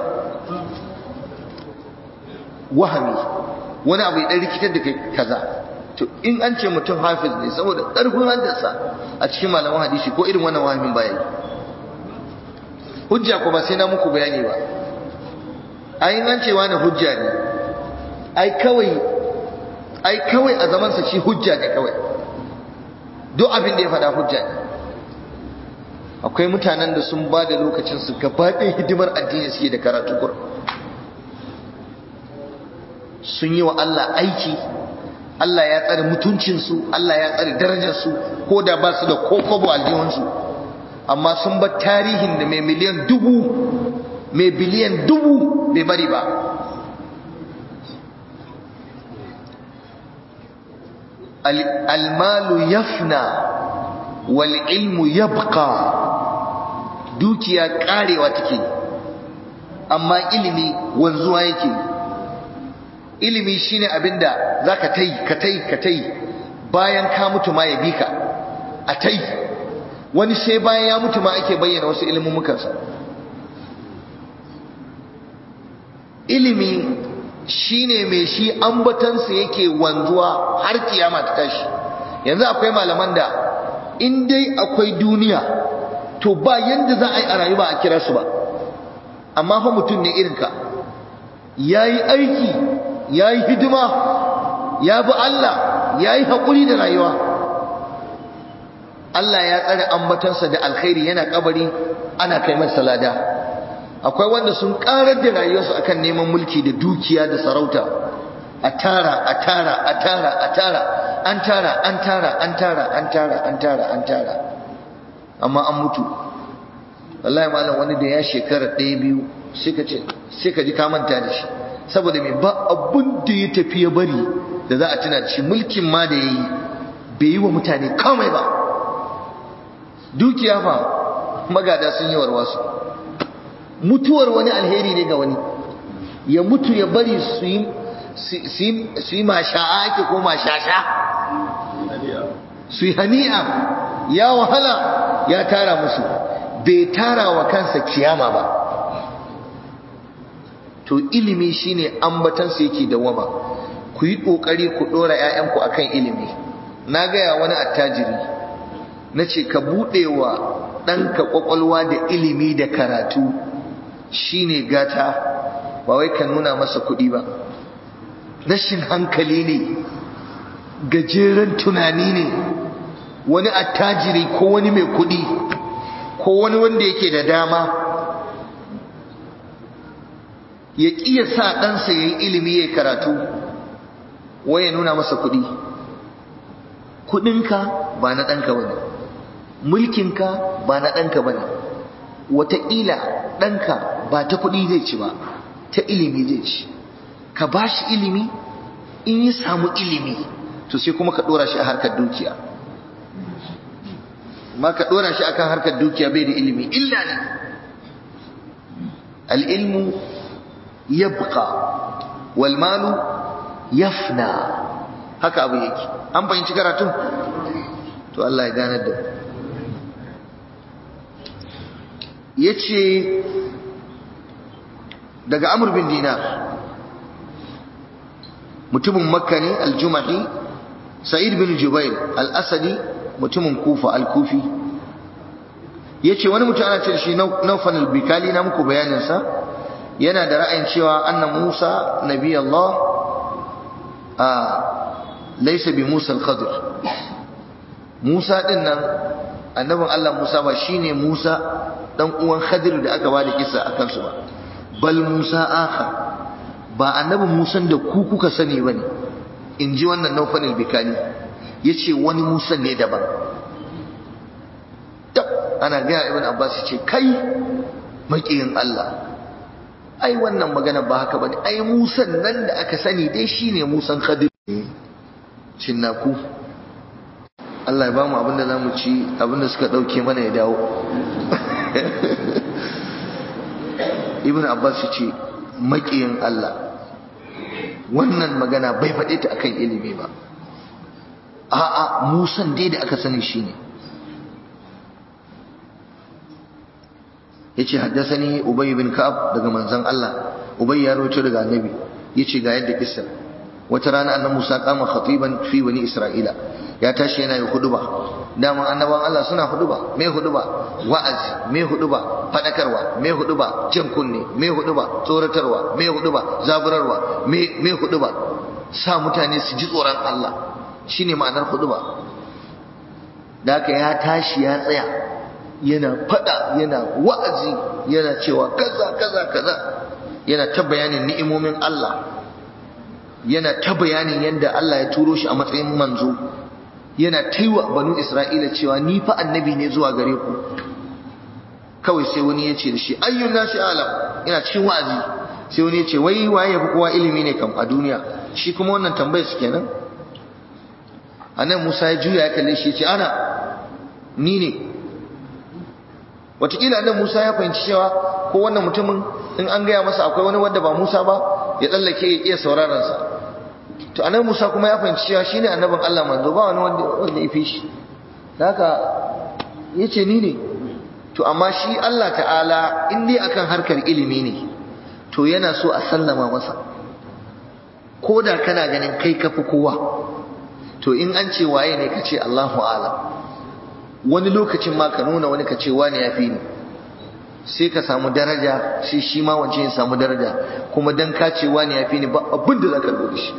wahami wani abu ya ɗan rikitar da kai kaza to in an ce mutum hafiz ne saboda ƙarfin haddarsa a cikin malaman hadisi ko irin wannan wahamin baya yi hujja ko ba sai na muku bayani ba ai an ce wani hujja ne ai kawai ai kawai a zamansa shi hujja ne kawai duk abin da ya faɗa hujja ne akwai mutanen da sun ba da lokacinsu gaba ɗaya hidimar addini suke da karatu kur sun yi wa Allah aiki Allah ya tsare mutuncinsu Allah ya tsare darajarsu ko da ba su da kokobo aljihunsu amma sun bar tarihin da mai miliyan dubu mai biliyan dubu bai bari ba almalu yafna wal ilmu yabqa dukiya karewa take amma ilimi wanzuwa yake ilimi shine abinda zaka tai ka tai ka tai bayan ka mutu ma ya bika a tai wani sai bayan ya mutu ma ake bayyana wasu ilmumukansa ilimi shine mai shi ambatansa yake wanzuwa har kiyama ta tashi yanzu akwai malaman da in dai akwai duniya to ba yanda za a yi a rayu ba a kira su ba amma fa mutum ne irinka ya yi aiki ya yi hidima ya bi Allah ya yi haƙuri da rayuwa Allah ya tsare ambatansa da alkhairi yana kabari ana kai masa lada akwai wanda sun karar da rayuwarsu akan neman mulki da dukiya da sarauta a tara a tara a tara a tara an tara an tara an tara an tara an tara an tara amma an mutu wallahi malam wani da ya shekara ɗaya biyu sai ka ji ka manta da shi saboda mai ba abun da ya tafi ya bari da za a tuna da shi mulkin ma da ya yi bai yi wa mutane kamai ba dukiya fa magada sun yi warwasu mutuwar wani alheri ne ga wani ya mutu ya bari su yi su yi masha'a ake ko mashasha su yi hani'a ya wahala ya tara musu bai tara wa kansa kiyama ba to ilimi shine ambatansa yake dawama ku yi kokari ku dora ƴaƴanku akan ilimi na gaya wani attajiri nace ka bude wa ɗanka kwakwalwa da ilimi da karatu shine gata ba wai ka nuna masa kuɗi ba rashin hankali ne gajeren tunani ne wani attajiri ko wani mai kuɗi ko wani wanda yake da dama ya ƙiya sa ɗansa ya yi ilimi ya karatu wai ya nuna masa kuɗi kuɗinka ba na ɗanka ba ne mulkinka ba na ɗanka ba ne wataƙila ɗanka ba ta kuɗi zai ci ba ta ilimi zai ci ka ba shi ilimi in ya samu ilimi to sai kuma ka ɗora shi a harkar dukiya ma ka ɗora shi akan harkar dukiya bai da ilimi illa ne al'ilmu yabqa wal malu yafna haka abu yake an fahimci karatun to Allah ya ganar da yace daga Amr bin Dinar mutumin Makka ne al-Jumahi Sa'id bin Jubair al-Asadi mutumin Kufa al-Kufi yace wani mutum ana ce shi Nawfal al-Bikali na muku bayanin sa yana da ra'ayin cewa anna Musa nabi Allah a laysa bi Musa al-Khadir Musa din nan annabin Allah Musa ba shine Musa dan uwan Khadir da aka bada kissa akan su ba bal Musa akha ba annabin Musa da ku kuka sani bane inji wannan Nawfal al-Bikali yace wani Musa ne daban ana ga Ibn Abbas ce kai makiyin Allah ai wannan magana ba haka bane ai musan nan da aka sani dai shine musan khadir cinnaku Allah ya bamu abinda zamu ci abinda suka dauke mana ya dawo Ibn Abbas ce makiyin Allah wannan magana bai faɗe ta akan ilimi ba a'a musan dai da aka sani shine yace haddathani ubay bin ka'ab daga manzon Allah ubay ya rawaito daga annabi yace ga yadda kissa wata rana annabi Musa kama khatiban fi bani Isra'ila ya tashi yana yi huduba daman annaban Allah suna huduba me huduba wa'azi me huduba fadakarwa me huduba jin kunne me huduba tsoratarwa me huduba zaburarwa me me huduba sa mutane su ji tsoron Allah shine ma'anar huduba da haka ya tashi ya tsaya yana fada yana wa'azi yana cewa kaza kaza kaza yana ta bayanin ni'imomin Allah yana ta bayanin yadda Allah ya turo shi a matsayin manzo yana taiwa banu Isra'ila cewa ni fa annabi ne zuwa gare ku kawai sai wani ya ce da shi ayyun nasi alam yana cikin wa'azi sai wani ya ce wai waye yafi kowa ilimi ne kam a duniya shi kuma wannan tambayar su kenan anan Musa ya juya ya kalle shi ya ce ana ni ne Wataƙila annabi Musa ya fahimci cewa ko wannan mutumin in an gaya masa akwai wani wanda ba Musa ba ya tsallake ya iya sauraron sa to annabi Musa kuma ya fahimci cewa shine annabin Allah manzo ba wani wanda wanda ya fi shi haka yace ni ne to amma shi Allah ta'ala in dai akan harkar ilimi ne to yana so a sallama masa ko da kana ganin kai kafi kowa to in an ce waye ne kace Allahu a'lam wani lokacin ma ka nuna wani ka ce wani ya fi ni sai ka samu daraja sai shi ma wance ya samu daraja kuma dan ka ce wani ya fi ni ba abin da za ka da shi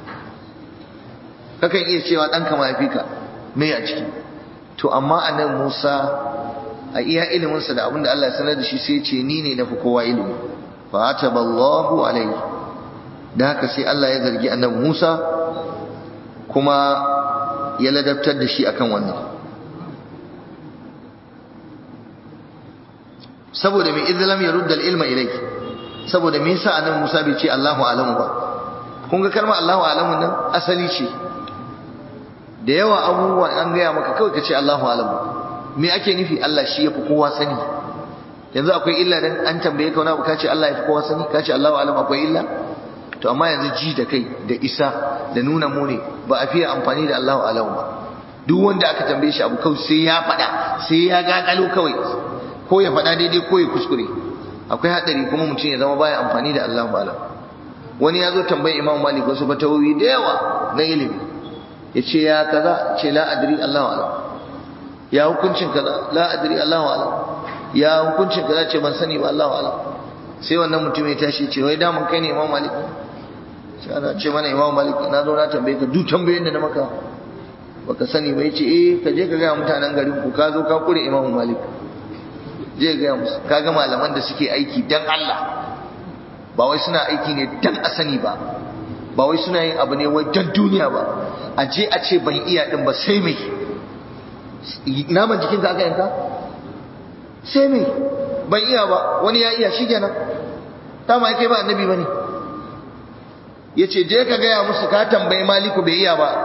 kakan iya cewa ɗanka ma ya fi ka me a ciki to amma a nan musa a iya iliminsa da abin da Allah ya sanar da shi sai ce ni ne na fi kowa ilimi fa ataballahu alaihi da haka sai Allah ya zargi annabi Musa kuma ya ladabtar da shi akan wannan saboda mai izlam ya rudda ilma ilai saboda me yasa annabi Musa bai ce Allahu alamu ba kun ga kalmar Allahu alamu nan asali ce da yawa abubuwa an gaya maka kawai ka ce Allahu alamu me ake nufi Allah shi yafi kowa sani yanzu akwai illa dan an tambaye ka wani abu ka ce Allah yafi kowa sani ka ce Allahu alamu akwai illa to amma yanzu ji da kai da isa da nuna mune ba a fiye amfani da Allahu alamu ba duk wanda aka tambaye shi abu kawai sai ya faɗa sai ya gagalo kawai ko ya faɗa daidai ko ya kuskure akwai haɗari kuma mutum ya zama baya amfani da Allahu alamu wani ya zo tambayi Imam Malik wasu fatawoyi da yawa na ilimi ya ce ya kaza ce la adri Allahu alam ya hukuncin kaza la adri Allahu alam ya hukuncin kaza ce ban sani ba Allahu alam sai wannan mutum ya tashi ce wai damun kai ne Imam Malik sai ana ce mana Imam Malik na zo na tambaye ka duk tambayoyin da na maka baka sani ba yace eh ka je ka ga mutanen garin ku ka zo ka kure Imam Malik je ga musu kaga malaman da suke aiki dan Allah ba wai suna aiki ne dan a sani ba ba wai suna yin abu ne wai dan duniya ba a je a ce ban iya din ba sai mai naman jikin ka aka yanka sai mai ban iya ba wani ya iya shi kenan ta ma kai ba annabi bane yace je ka gaya musu ka tambayi maliku bai iya ba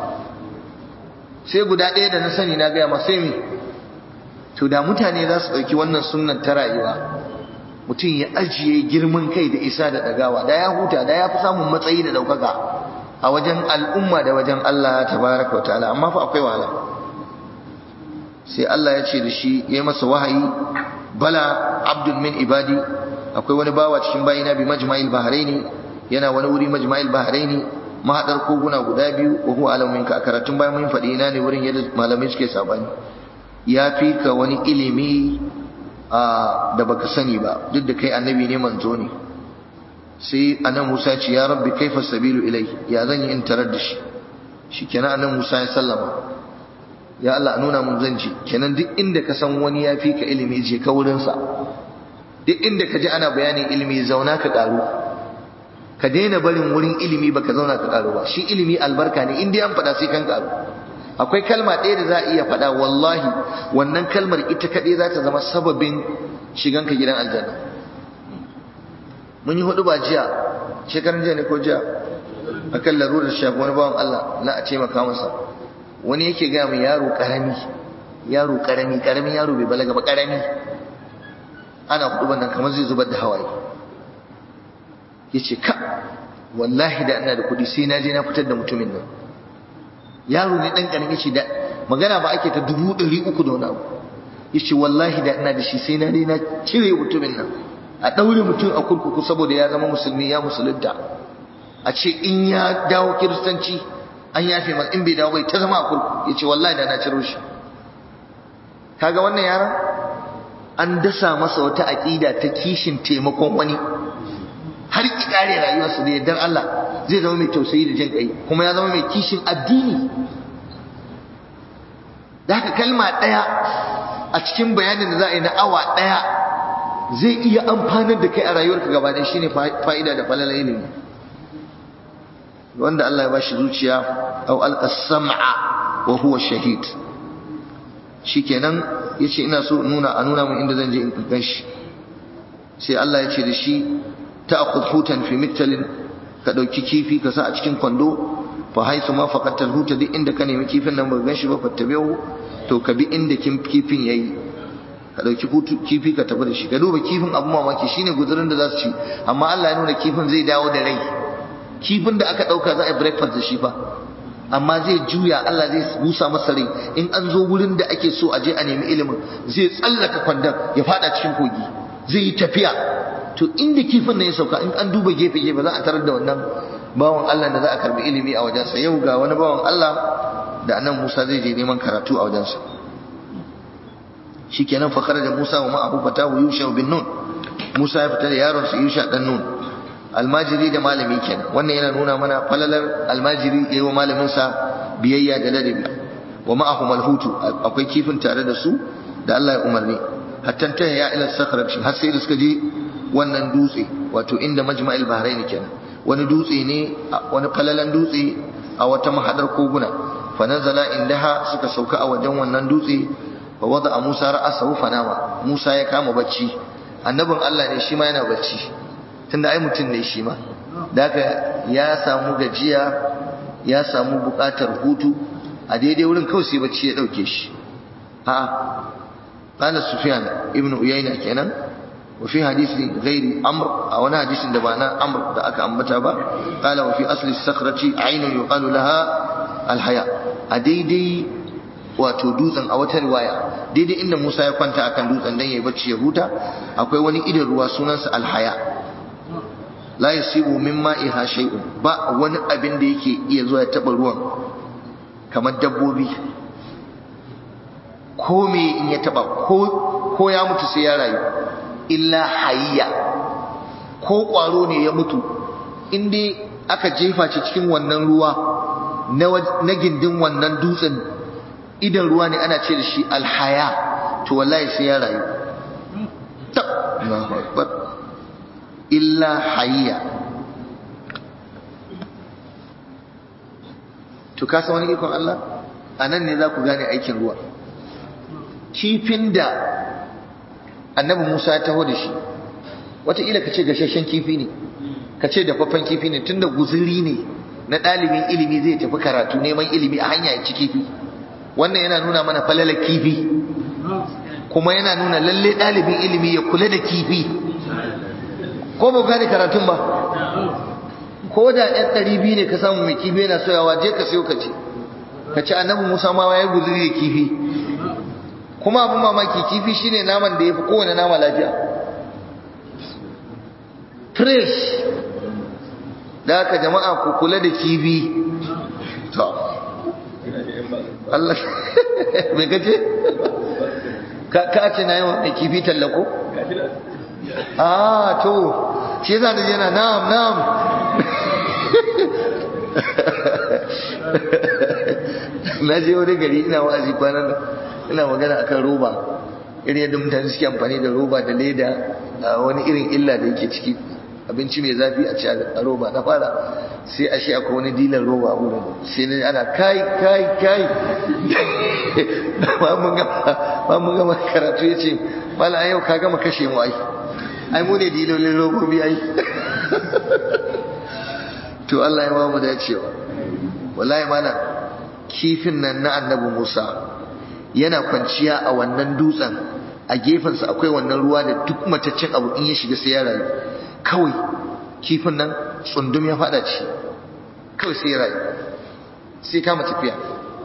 sai guda ɗaya da na sani na gaya ma sai mai to da mutane za su ɗauki wannan sunnan ta rayuwa mutum ya ajiye girman kai da isa da ɗagawa da ya huta da ya fi samun matsayi da ɗaukaka a wajen al'umma da wajen Allah tabaraka wa ta'ala amma fa akwai wahala sai Allah ya ce da shi ya yi masa wahayi bala abdul min ibadi akwai wani bawa cikin bayina bi majma'il bahraini yana wani wuri majma'il bahraini mahadar koguna guda biyu wa huwa alamin ka karatun bayan mun faɗi ina ne wurin yadda malamai suke sabani ya fi ka wani ilimi da baka sani ba duk da kai annabi ne manzo ne sai annabi Musa ce ya rabbi kaifa sabilu ilai ya zan yi in tarar da shi shikenan annabi Musa ya sallama ya Allah nuna mun zan ji kenan duk inda ka san wani ya fi ka ilimi je ka wurin sa duk inda ka ji ana bayanin ilimi zauna ka karu ka daina barin wurin ilimi baka zauna ka karu ba shi ilimi albarka ne in dai an faɗa sai kan karu akwai kalma ɗaya da za a iya faɗa wallahi wannan kalmar ita kaɗai za ta zama sababin shiganka gidan aljanna mun yi hudu ba jiya shekaran jiya ne ko jiya a kan larurar shafi wani bawan Allah na a taimaka masa wani yake gaya mai yaro ƙarami yaro ƙarami ƙaramin yaro bai balaga ba ƙarami ana hudu ban nan kamar zai zubar da hawaye ya ce ka wallahi da ina da kuɗi sai na je na fitar da mutumin nan yaro ne dan karami ce da magana ba ake ta dubu ɗari uku da wani abu yace wallahi da ina da shi sai na dai na cire mutumin nan a ɗaure mutum a kurkuku saboda ya zama musulmi ya musulunta a ce in ya dawo kiristanci an yafe masa in bai dawo bai ta zama a kurkuku yace wallahi da na ciro shi kaga wannan yaron an dasa masa wata aƙida ta kishin taimakon wani har ki kare rayuwarsa da yardar Allah zai zama mai tausayi da jin kai kuma ya zama mai kishin addini da haka kalma ɗaya a cikin bayanin da za a yi na awa ɗaya zai iya amfanar da kai a rayuwarka gaba ɗaya shine fa'ida da falala ilimi wanda Allah ya ba shi zuciya au alqa sam'a wa huwa shahid shikenan yace ina so nuna a nuna mun inda zan je in ganshi sai Allah ya ce da shi ta'khudh hutan fi miktalin ka dauki kifi ka sa a cikin kwando fa haisu ma faqatal huta duk inda ka nemi kifin nan ba gan shi ba fattabehu to ka bi inda kifin yayi ka dauki kifi ka tafi da shi ka duba kifin abu mamaki shine guzurin da za su ci amma Allah ya nuna kifin zai dawo da rai kifin da aka dauka za a yi breakfast da shi fa amma zai juya Allah zai busa masa rai in an zo wurin da ake so a je a nemi ilimin zai tsallaka kwandon ya fada cikin kogi zai yi tafiya to inda kifin nan ya sauka in an duba gefe gefe za a tarar da wannan bawan Allah da za a karbi ilimi a wajensa yau ga wani bawan Allah da annan Musa zai je neman karatu a wajensa shikenan fa kharaja Musa wa ma'ahu fatahu Yusha bin Nun Musa ya fita da yaron sa Yusha dan Nun almajiri da malami kenan wannan yana nuna mana falalar almajiri yayi wa malamin sa biyayya da ladabi wa ma'ahum alhutu akwai kifin tare da su da Allah ya umarni hatta ta ya ila sakhra har sai da suka je wannan dutse wato inda majma'il bahrain kenan wani dutse ne wani falalan dutse a wata mahadar koguna fa nazala indaha suka sauka a wajen wannan dutse fa wada Musa ra'asahu fanama Musa ya kama bacci annabin Allah ne shi ma yana bacci tunda ai mutum ne shi ma daga ya samu gajiya ya samu bukatar hutu a daidai wurin kawai sai bacci ya dauke shi a qala sufyan ibnu uyayna kenan wa fi hadisi ghairi amr a wani hadisin da ba na amr da aka ambata ba qala wa fi asli sakhrati aynun yuqalu laha alhaya a daidai wato dutsen a wata riwaya daidai inda Musa ya kwanta akan dutsen dan yayi bacci ya huta akwai wani idan ruwa sunansa alhaya la yasibu min ma'iha shay'un ba wani abin da yake iya zuwa ya taba ruwan kamar dabbobi ko me in ya taba ko ko ya mutu sai ya rayu illa hayya ko kwaro ne ya mutu in dai aka jefa shi cikin wannan ruwa na gindin wannan dutsen idan ruwa ne ana ce da shi alhaya to wallahi sai ya rayu ta Allahu akbar illa hayya to ka san wani ikon Allah anan ne za ku gane aikin ruwa kifin da annabi Musa ya taho da shi wataƙila ka ce gashashen kifi ne ka ce dafaffen kifi ne tunda guzuri ne na ɗalibin ilimi zai tafi karatu neman ilimi a hanya ya ci kifi wannan yana nuna mana falalar kifi kuma yana nuna lalle ɗalibin ilimi ya kula da kifi ko ba gane karatun ba ko da ɗan ɗari biyu ne ka samu mai kifi yana soyawa je ka sayo ka ce ka ci annabi musa ma ya guzuri da kifi kuma abin mamaki kifi shine naman da ya fi kowane nama lafiya fresh da haka jama'a ku kula da kifi to Allah me kace ka ka ce na yawan mai kifi tallako ah to shi yasa da yana na'am na'am na je wani gari ina wa'azi kwanan ina magana akan roba irin yadda mutane suke amfani da roba da leda wani irin illa da yake ciki abinci mai zafi a ci a roba na fara sai a shi akwai wani dilan roba a wurin sai ne ana kai kai kai ba mun gama karatu ya ce mala yau ka gama kashe mu ai ai mu ne dilolin robobi ai to Allah ya ba mu dacewa wallahi mana kifin nan na annabi Musa yana kwanciya a wannan dutsen a gefensa akwai wannan ruwa da duk mataccen abu in ya shiga sai ya rayu kawai kifin nan tsundum ya fada ci kawai sai ya rayu sai kama tafiya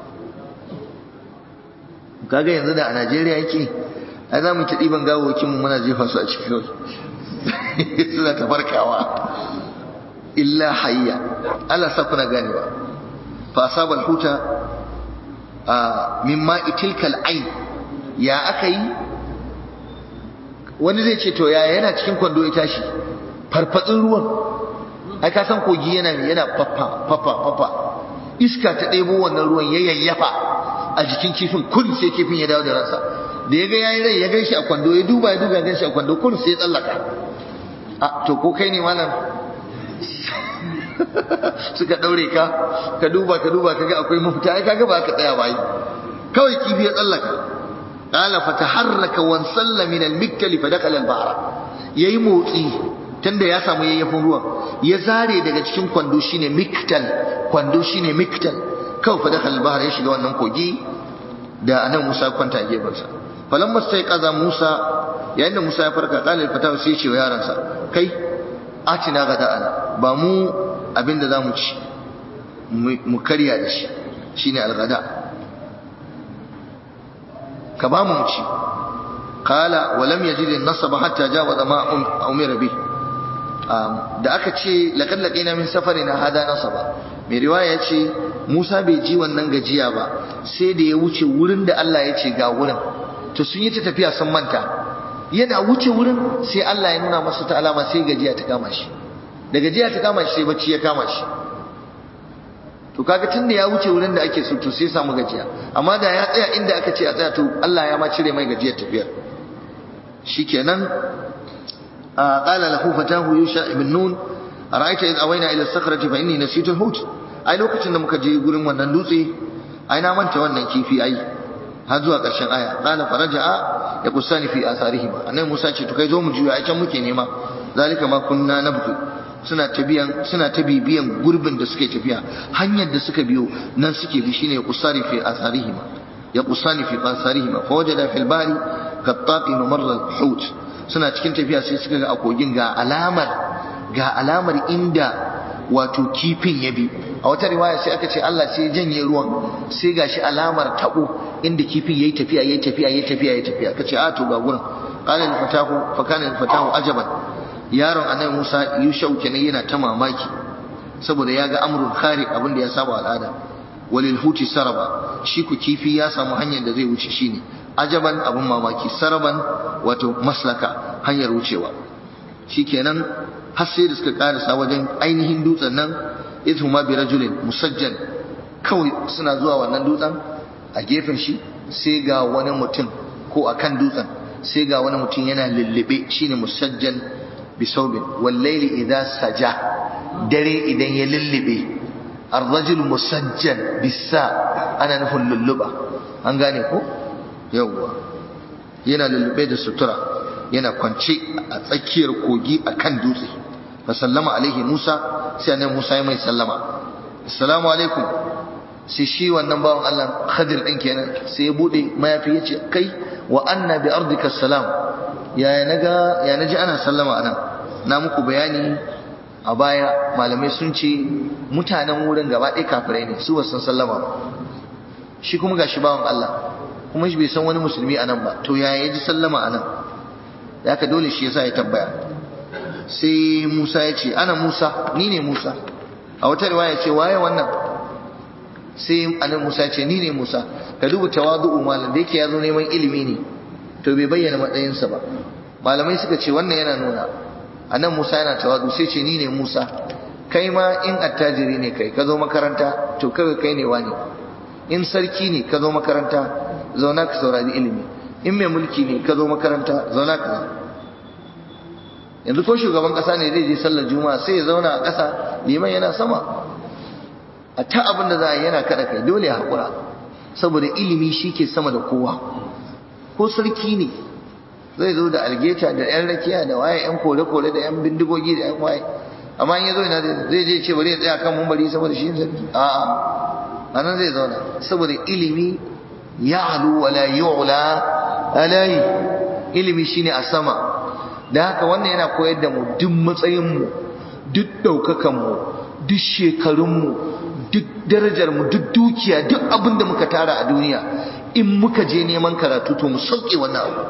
kaga yanzu da a Najeriya yake ai za mu ta ɗiban gawokin mu muna jefa su a ciki kawai suna ta farkawa illa hayya Allah sa kuna ganewa fa asabal huta min ma'i tilkal ain ya aka yi wani zai ce to ya yana cikin kwando ya tashi farfatsin ruwan ai ka san kogi yana yana faffa faffa faffa iska ta ɗebo wannan ruwan ya yayyafa a jikin kifin kun sai kifin ya dawo da ransa da ya ga yayi rai ya gan shi a kwando ya duba ya duba ya gan shi a kwando kun sai ya tsallaka a to ko kai ne malam suka daure ka ka duba ka duba kaga akwai mafita ai kaga ba ka tsaya ba kawai kifi ya tsallaka qala fataharraka wan salla min al-mikkal fa dakhala al-bahra yayi motsi tunda ya samu yayyafin ruwan ya zare daga cikin kwando shine miktal kwando shine miktal kawai fa dakhala al-bahra ya shiga wannan kogi da anan Musa kwanta gefen sa falamma sai kaza Musa yayin da Musa ya farka qala al-fatawa sai ya ce wa yaransa kai atina gada'ana ba mu abinda za mu ci mu karya da shi shine algada ka ba mu ci kala walam yajid an-nasab hatta jawaza ma umira bi da aka ce laqad laqina min safarina hada nasaba mai riwaya ce Musa bai ji wannan gajiya ba sai da ya wuce wurin da Allah ya ce ga wurin to sun yi ta tafiya sun manta yana wuce wurin sai Allah ya nuna masa ta alama sai gajiya ta kama shi da gajiya ta kama shi sai bacci ya kama shi to kaga tunda ya wuce wurin da ake so to sai samu gajiya amma da ya tsaya inda aka ce a tsaya to Allah ya ma cire mai gajiyar tafiyar shikenan qala lahu fatahu yusha ibn nun ara'aita id awayna ila as-sakhrati fa inni nasitu al-hut ai lokacin da muka je gurin wannan dutse ai na manta wannan kifi ai har zuwa ƙarshen aya qala faraja'a ya kusani fi atharihima annabi Musa ce to kai zo mu juya ai can muke nema zalika ma kunna nabghi suna tabiyan suna ta bibiyan gurbin da suke tafiya hanyar da suka biyo nan suke bi shine ya kusani fi atharihima ya kusani fi atharihima fa wajada fil bari qattaqi mamarra al-hut suna cikin tafiya sai suka ga a kogin ga alamar ga alamar inda wato kifin ya bi a wata riwaya sai aka ce Allah sai janye ruwan sai gashi alamar tabo inda kifin yayi tafiya yayi tafiya yayi tafiya yayi tafiya kace a to ga gurin qala al fatahu fa kana al fatahu ajaban yaron annabi Musa yushau kenan yana ta mamaki saboda ya ga amrul khariq abin da ya saba al'ada walil huti saraba shi ku kifi ya samu hanyar da zai wuce shine ajaban abin mamaki saraban wato maslaka hanyar wucewa shikenan har sai da suka karasa wajen ainihin dutsen nan idhuma bi rajulin musajjal kawai suna zuwa wannan dutsen a gefen shi sai ga wani mutum ko akan dutsen sai ga wani mutum yana lullube shine musajjal bi saubin wallaili idza saja dare idan ya lullube ar-rajul musajjal bisa ana nufin lulluba an gane ko yawwa yana lullube da sutura yana kwance a tsakiyar kogi akan dutse fa sallama alaihi Musa sai annabi Musa ya mai sallama assalamu alaikum sai shi wannan bawan Allah Khadir din kenan sai ya bude mayafi yace kai wa anna bi ardika salam ya naga ya naji ana sallama anan na muku bayani a baya malamai sun ce mutanen wurin gaba ɗaya kafirai ne su wasan sallama ba shi kuma gashi bawan Allah kuma shi bai san wani musulmi anan ba to ya yaji sallama anan da haka dole shi yasa ya tabbaya sai Musa ya ce ana Musa ni ne Musa a wata riwaya ce waye wannan sai annabi Musa ya ce ni ne Musa ka duba tawadu'u malam da yake ya zo neman ilimi ne to bai bayyana matsayinsa ba malamai suka ce wannan yana nuna annabi Musa yana tawadu sai ce ni ne Musa kai ma in attajiri ne kai ka zo makaranta to kawai kai ne wani in sarki ne ka zo makaranta zauna ka saurari ilimi in mai mulki ne ka zo makaranta zauna ka yanzu ko shugaban kasa ne zai je sallar juma'a sai ya zauna a ƙasa liman yana sama a ta abin da za a yi yana kada kai dole ya haƙura saboda ilimi shi ke sama da kowa ko sarki ne zai zo da algeta da yan rakiya da waye yan kore-kore da yan bindigogi da yan waye amma in ya zo ina zai je ce bari ya tsaya kan mumbari saboda shi sarki a'a a nan zai zauna saboda ilimi ya halu wala yu'la alai ilimi shine a sama da haka wannan yana koyar da mu duk matsayinmu duk ɗaukakanmu duk shekarunmu duk darajarmu duk dukiya duk abin da muka tara a duniya in muka je neman karatu to mu sauke wannan abu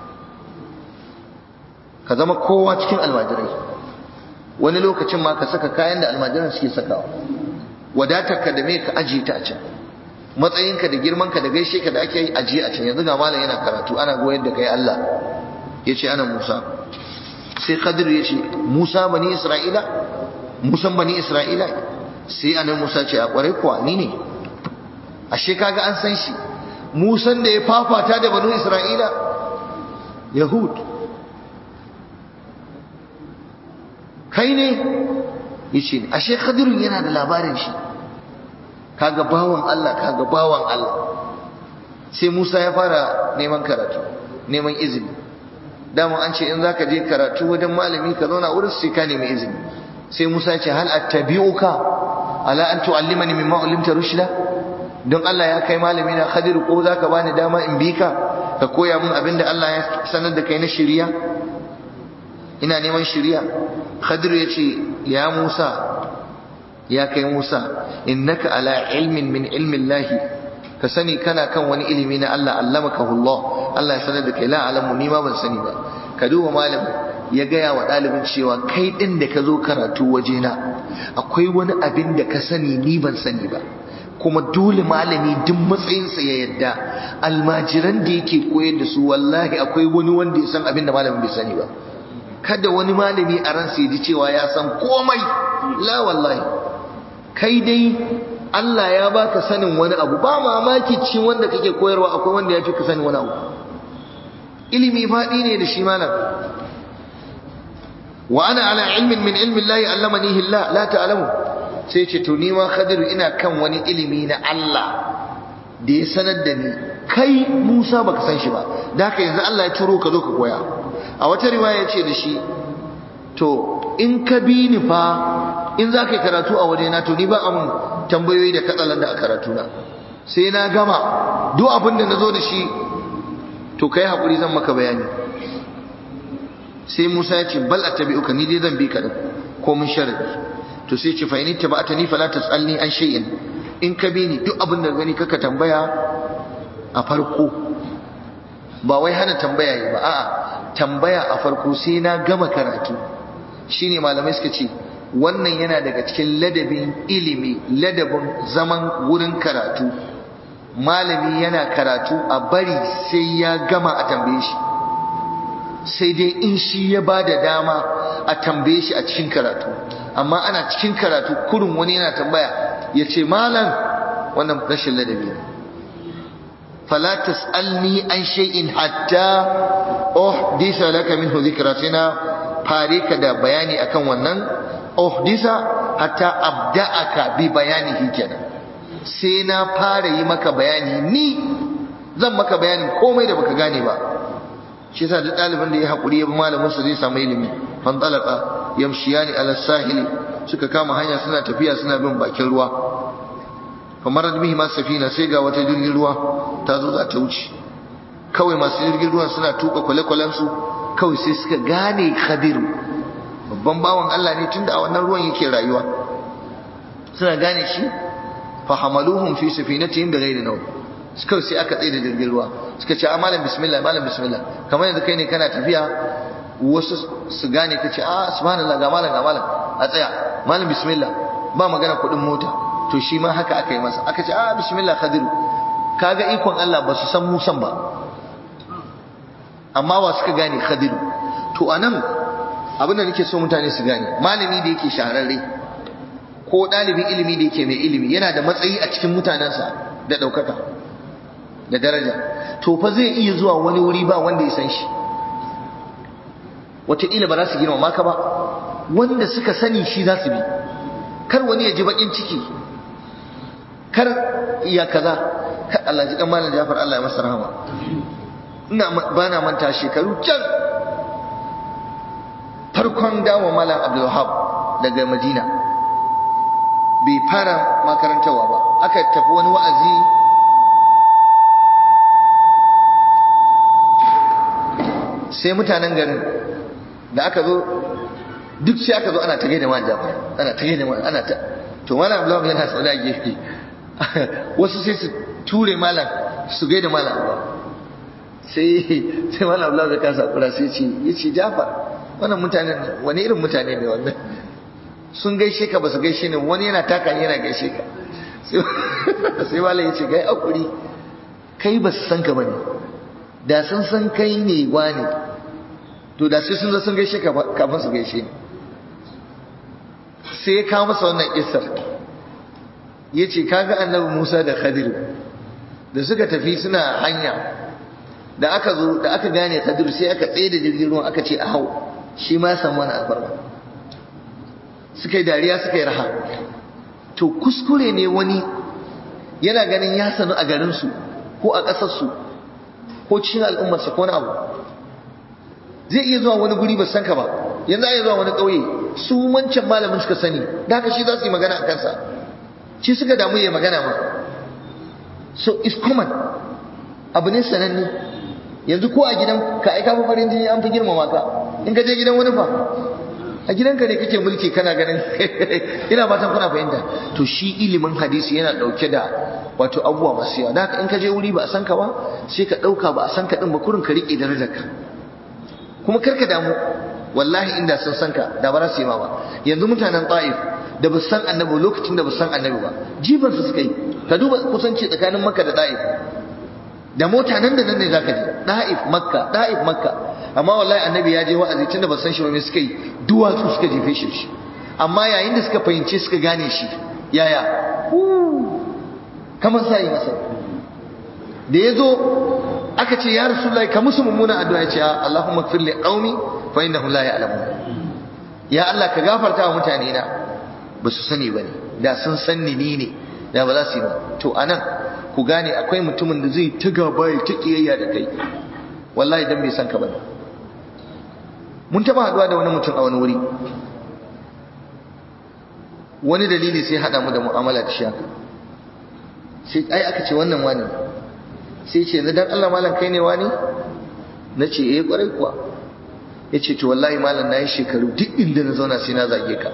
ka zama kowa cikin almajirai wani lokacin ma ka saka kayan da almajiran suke sakawa wadatarka da me ka ajiye ta a can matsayinka da girmanka da gaishe ka da ake yi ajiye a can yanzu ga malam yana karatu ana goyar da kai Allah ya ce ana Musa sai Khadir ya ce Musa bani Isra'ila Musan bani Isra'ila sai anan Musa ce a kwarai kuwa ni ne ashe kaga an san shi Musan da ya fafata da banu Isra'ila Yahud kai ne yace ashe Khadir yana da labarin shi kaga bawan Allah kaga bawan Allah sai Musa ya fara neman karatu neman izini dama an ce in zaka je karatu wajen malami ka zauna wurin sai ka nemi izini sai Musa ya ce hal attabi'uka ala an tu'allimani mimma ulimta rushda don Allah ya kai malami na Khadir ko zaka bani dama in bi ka ka koya min abin da Allah ya sanar da kai na shiriya ina neman shiriya Khadir ya ce ya Musa ya kai Musa innaka ala ilmin min ilmin lahi ka sani kana kan wani ilimi na Allah allamaka Allah Allah ya sanar da kai la alamu ni ma ban sani ba ka duba malam ya gaya wa ɗalibin cewa kai ɗin da ka zo karatu wajena akwai wani abin da ka sani ni ban sani ba kuma dole malami duk matsayinsa ya yadda almajiran da yake koyar da su wallahi akwai wani wanda ya san abin da malamin bai sani ba kada wani malami a ransa ya ji cewa ya san komai la wallahi kai dai Allah ya baka sanin wani abu ba mamaki cikin wanda kake koyarwa akwai wanda ya fi ka sanin wani abu ilimi faɗi ne da shi malam wa ana ala ilmin min ilmin Allah allamani Allah la ta'lamu sai ce to ni ma khadiru ina kan wani ilimi na Allah da ya sanar da ni kai Musa baka san shi ba da haka yanzu Allah ya turo ka zo ka koya a wata riwaya ce da shi to in ka bi ni fa in za ka yi karatu a waje na to ni ba amin tambayoyi da katsalan da a karatu na sai na gama duk abin da na zo da shi to kai haƙuri zan maka bayani sai Musa ya ce bal attabi'uka ni dai zan bi ka din ko mun sharadi to sai ce fa in tabata fala tasalni an shay'in in ka bi ni duk abin da gani kaka tambaya a farko ba wai hana tambaya yi ba a'a tambaya a farko sai na gama karatu shine malamai suka ce wannan yana daga cikin ladabin ilimi ladabin zaman wurin karatu malami yana karatu a bari sai ya gama a tambaye shi sai dai in shi ya ba da dama a tambaye shi a cikin karatu amma ana cikin karatu kurin wani yana tambaya ya ce malam wannan rashin ladabi ne fala tas'alni an shay'in hatta uhdisa laka minhu dhikra sina fare ka da bayani akan wannan uhdisa hatta abda'aka bi bayanihi kenan sai na fara yi maka bayani ni zan maka bayanin komai da baka gane ba shi yasa duk ɗalibin da ya haƙuri ya bi malamin sa zai samu ilimi fantalaka yamshiyani ala sahili suka kama hanya suna tafiya suna bin bakin ruwa kamar bihi ma safina sai ga wata jirgin ruwa ta zo za ta wuce kawai masu jirgin ruwan suna tuka kwale-kwalen su kawai sai suka gane khadiru babban bawan Allah ne tunda a wannan ruwan yake rayuwa suna gane shi fa hamaluhum fi safinatihim bighairi nawm kawai sai aka tsaye da jirgin ruwa suka ce a malam bismillah malam bismillah kamar yanzu kai ne kana tafiya wasu su gane ka ce a subhanallah ga malam ga malam a tsaya malam bismillah ba magana kuɗin mota to shi ma haka aka yi masa aka ce a bismillah khadiru kaga ikon Allah ba su san musan ba amma wa suka gane khadiru to anan abin da nake so mutane su gane malami da yake shahararre ko ɗalibin ilimi da yake mai ilimi yana da matsayi a cikin mutanensa da ɗaukaka da daraja to fa zai iya zuwa wani wuri ba wanda ya san shi wataƙila ba za su girmama ka ba wanda suka sani shi za su bi kar wani ya ji baƙin ciki kar iya kaza kar Allah ji kan malam Jafar Allah ya masa rahama ina ba na manta shekaru can farkon dawo malam Abdul Wahab daga Madina bai fara makarantawa ba aka tafi wani wa'azi sai mutanen garin da aka zo duk sai aka zo ana ta gaida man jafar ana ta gaida man ana ta to malam abdullahi yana tsauna gefe wasu sai su ture malam su gaida malam ba sai sai malam abdullahi ya kasa kura sai ce yace jafar wannan mutanen wani irin mutane ne wannan sun gaishe ka ba su gaishe ne wani yana taka yana gaishe ka sai malam ya ce gai akuri kai ba su san ka bane da sun san kai ne wani to da sai sun zo sun gaishe ka kafin su gaishe ni sai ya kawo masa wannan kisar ya ce kaga annabi musa da khadiru da suka tafi suna hanya da aka zo da aka gane khadiru sai aka tsaye da jirgin ruwan aka ce a hau shi ma samu wani alfarma suka yi dariya suka yi raha to kuskure ne wani yana ganin ya sanu a garinsu ko a ƙasarsu ko cikin al'ummarsa ko wani abu zai iya zuwa wani guri ba san ka ba yanzu a iya zuwa wani ƙauye su wancan malamin suka sani da haka shi za su yi magana a kansa shi suka damu ya magana ma so is common abu ne sananne yanzu ko a gidan ka aika fa farin jini an fi girmama ka in ka je gidan wani fa a gidanka ne kake mulki kana ganin ina fatan kuna fahimta to shi ilimin hadisi yana dauke da wato abubuwa masu yawa da haka in ka je wuri ba a san ka ba sai ka dauka ba a san ka din ba kurin ka rike darajar ka kuma karka damu wallahi inda sun san ka da ba za su yi ma ba yanzu mutanen ta'if da ba san annabi lokacin da ba san annabi ba jiban su suka yi ka duba kusanci tsakanin makka da ta'if da mota nan da nan ne zaka je ta'if makka ta'if makka amma wallahi annabi ya je wa'azi tunda ba san shi ba me suka yi duwatsu suka jefe shi amma yayin da suka fahimce suka gane shi yaya kamar sai masa da ya zo aka ce ya rasulullahi ka musu mummuna addu'a ya ce Allahumma ighfir li qaumi fa innahum la ya'lamun ya Allah ka gafarta wa mutane na ba su sani bane da sun san ni ni ne da ba za su yi ba to anan ku gane akwai mutumin da zai ta gaba ya ta kiyayya da kai wallahi dan bai san ka bane mun taba haduwa da wani mutum a wani wuri wani dalili sai hada mu da mu'amala da shi haka sai ai aka ce wannan wani sai ce na dan Allah malam kai ne wani na ce eh kwarai kuwa ya ce to wallahi malam na yi shekaru duk inda na zauna sai na zage ka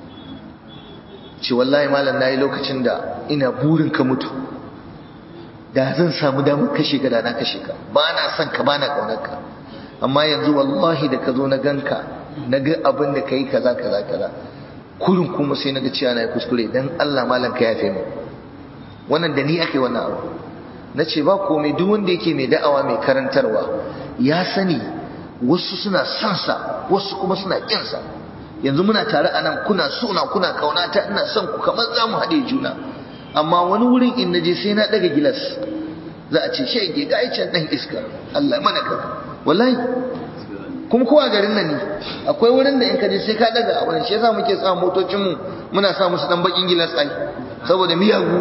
ce wallahi malam na yi lokacin da ina burin ka mutu da zan samu damar kashe ka da na kashe ka ba na son ka ba na ƙaunar ka amma yanzu wallahi da ka zo na ganka na ga abin da ka yi kaza kaza kaza kurin kuma sai na ga cewa na yi kuskure dan Allah malam ka yafe mu wannan da ni ake wannan abu na ce ba komai duk wanda yake mai da'awa mai karantarwa ya sani wasu suna son sa wasu kuma suna kin sa yanzu muna tare a nan kuna suna kuna kaunata ina son ku kamar za mu haɗe juna amma wani wurin in naje sai na ɗaga gilas za a ce shege ga can ɗan iska Allah mana ka wallahi kuma ko a garin nan ne akwai wurin da in ka je sai ka ɗaga a wurin shi yasa muke sa motocin mu muna sa musu dan bakin gilas ai saboda miyagu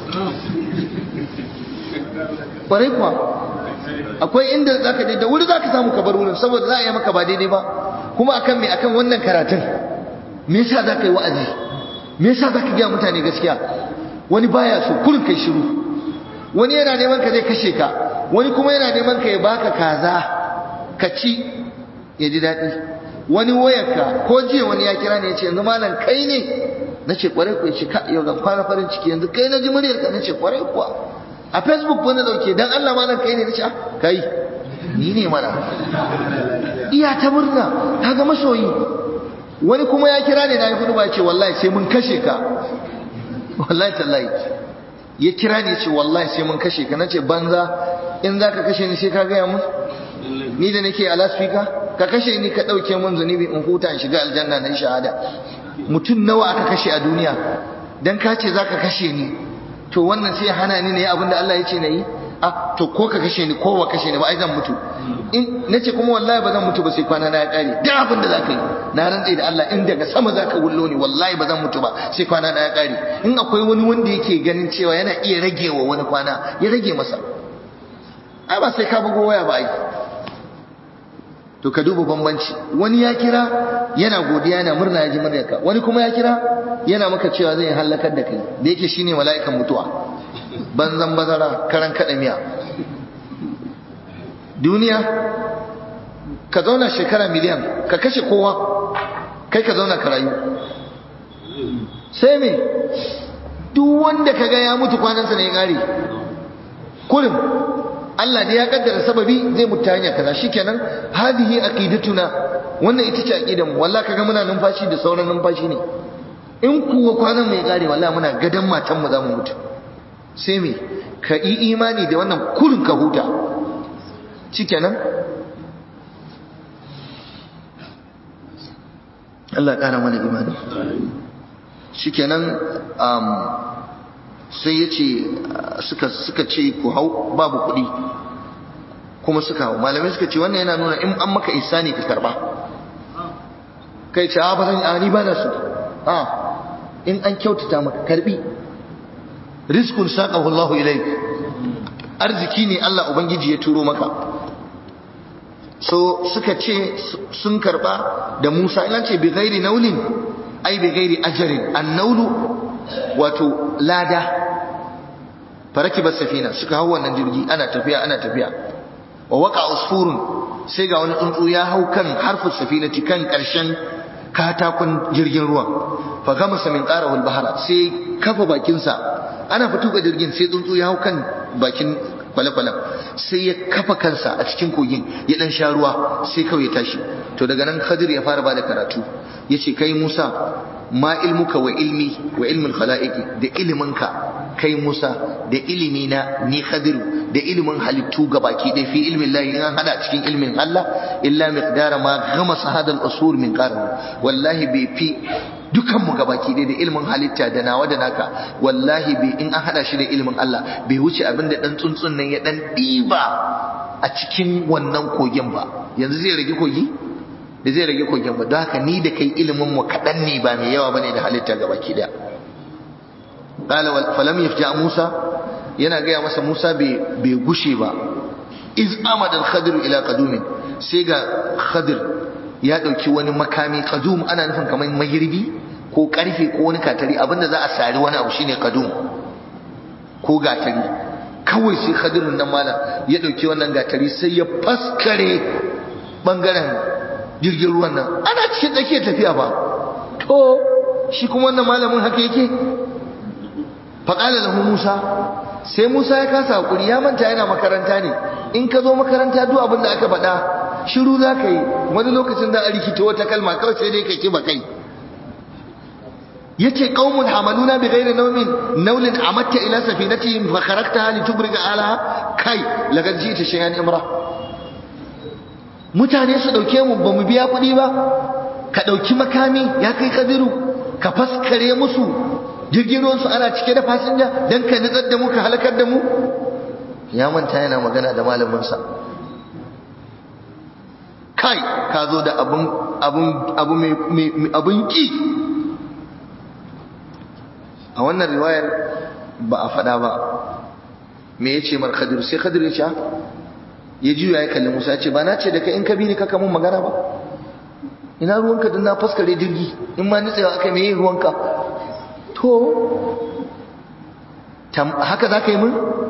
kwarai kuwa akwai inda zaka je da wuri zaka samu ka bar wurin saboda za a yi maka ba daidai ba kuma akan me akan wannan karatun me yasa zaka yi wa'azi me yasa zaka ga mutane gaskiya wani baya so kurin kai shiru wani yana neman ka zai kashe ka wani kuma yana neman ka ya baka kaza ka ci ya ji daɗi wani wayarka ko jiya wani ya kira ne ya ce yanzu malam kai ne na ce kwarai kuwa ce ka yau zan fara farin ciki yanzu kai na ji muryar ka na ce kwarai kuwa a facebook wani dauke dan Allah malam kai ne na ce kai ni ne mana iya ta murna ta ga masoyi wani kuma ya kira ne na yi hudu ba ce wallahi sai mun kashe ka wallahi tallahi ya kira ne ce wallahi sai mun kashe ka nace banza in zaka kashe ni sai ka gaya mun ni da nake a lasfika ka kashe ni ka dauke mun zunubi in huta in shiga aljanna na shahada mutum nawa aka kashe a duniya dan ka ce zaka kashe ni to wannan sai hana ni ne abin da Allah ya ce na yi a to ko ka kashe ni ko ba kashe ni ba ai zan mutu in nace kuma wallahi ba zan mutu ba sai kwana na ya kare duk abin da zaka yi na rantse da Allah in daga sama zaka wullo ni wallahi ba zan mutu ba sai kwana na ya kare in akwai wani wanda yake ganin cewa yana iya rage wa wani kwana ya rage masa ai ba sai ka bugo waya ba ai to ka duba bambanci wani ya kira yana godiya yana murna ya ji muryarka wani kuma ya kira yana maka cewa zai halakar da kai da yake shine mala'ikan mutuwa banzan bazara karan kada miya duniya ka zauna shekara miliyan ka kashe kowa kai ka zauna ka rayu sai me duk wanda ka ga ya mutu kwanansa ne ya kare kullum Allah ne ya kaddara sababi zai mutu hanya kaza shikenan hadihi aqidatuna wannan ita ce aqidan mu wallahi kaga muna numfashi da sauran numfashi ne in kuwa kwanan mai kare wallahi muna gadan matan mu zamu mutu sai me ka yi imani da wannan kurin ka huta shikenan Allah ƙara mana imani shikenan um, sai ya ce suka, suka ce ku hau babu kuɗi kuma suka hau malamai suka ce wannan yana nuna in an maka isani ka karba kai ce ba zan ani ba na su a in an kyautata maka karbi rizqun saqahu Allah ilayk arziki ne Allah ubangiji ya turo maka so suka ce sun karba da Musa ina ce bi ghairi naulin ai bi ghairi ajrin an-naulu wato lada faraki bas safina suka hau wannan jirgi ana tafiya ana tafiya wa waqa usfurun sai ga wani tsuntsu ya hau kan harfu safinati kan karshen katakon jirgin ruwan fa gamasa min qarahu al-bahra sai kafa bakin sa ana fito ga jirgin sai tsuntsu ya hau kan bakin kwale-kwalen sai ya kafa kansa a cikin kogin ya dan sha ruwa sai kawai ya tashi to daga nan Khadir ya fara bada karatu yace kai Musa ma ilmuka wa ilmi wa ilmin khala'iqi da iliminka kai Musa da ilimi na ni Khadir da ilimin halittu gabaki da fi ilmin Allah in an hada cikin ilmin Allah illa miqdara ma ghamasa hada al-usur min qarn wallahi bai fi dukan mu gabaki dai da ilimin halitta da nawa da naka wallahi bai in an hada shi da ilimin Allah bai wuce abin da dan tsuntsun nan ya dan diba a cikin wannan kogin ba yanzu zai rage kogi da zai rage kogin ba don haka ni da kai ilimin mu kadan ne ba mai yawa bane da halitta gabaki da qala falam yafja Musa yana gaya masa Musa bai gushe ba iz amada al-khadir ila qadumin sai ga khadir ya dauki wani makami qadum ana nufin kamar magirbi ko karfe ko wani katari abinda za a sari wani abu shine qadum ko gatari kawai sai khadirin nan malam ya dauki wannan gatari sai ya faskare bangaren jirgin ruwan nan ana cikin tsakiyar tafiya ba to shi kuma wannan malamin haka yake faƙala lahu musa sai musa ya kasa hakuri ya manta yana makaranta ne in ka zo makaranta duk abin da aka faɗa shiru za ka yi wani lokacin za a rikita wata kalma kawai sai dai ka kiba kai yace qaumun hamaluna bi ghairi nawmin nawlin amatta ila safinatihim fa kharaktaha litubriga alaha kai laqad ji'ta shay'an imra mutane su dauke mu ba mu biya kuɗi ba ka dauki makami ya kai kadiru ka faskare musu jirgin ruwan su ana cike da fasinja dan ka nitsar da mu ka halakar da mu ya manta yana magana da malamin sa kai ka zo da abun abun abu mai abun ki a wannan riwayar ba a faɗa ba me ya ce mar khadir sai khadir ya ce ya juya ya kalli musa ya ce ba na ce da kai in ka bi ni kaka mun magana ba ina ruwanka don na faskare jirgi in ma nitsewa aka me ruwanka to haka za ka yi mun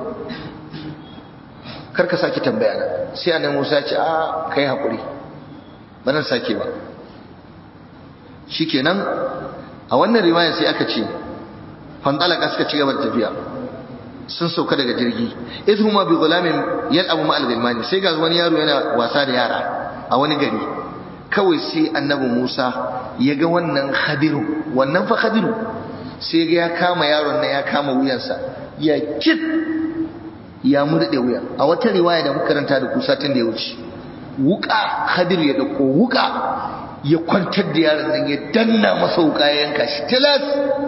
kar ka sake tambaya na sai annabi musa ya ce a kai haƙuri ba nan sake ba shikenan a wannan riwayar sai aka ce fantalaka suka ci gaba da tafiya sun sauka daga jirgi idhuma bi gulamin yal'abu ma'al gilmani sai ga wani yaro yana wasa da yara a wani gari kawai sai annabi Musa ya ga wannan khadiru wannan fa khadiru sai ga ya kama yaron nan ya kama wuyansa ya kit ya murde wuya a wata riwaya da muka karanta da kusa tun da ya wuce wuka khadiru ya dauko wuka ya kwantar da yaron nan ya danna masa wuka ya yanka shi tilas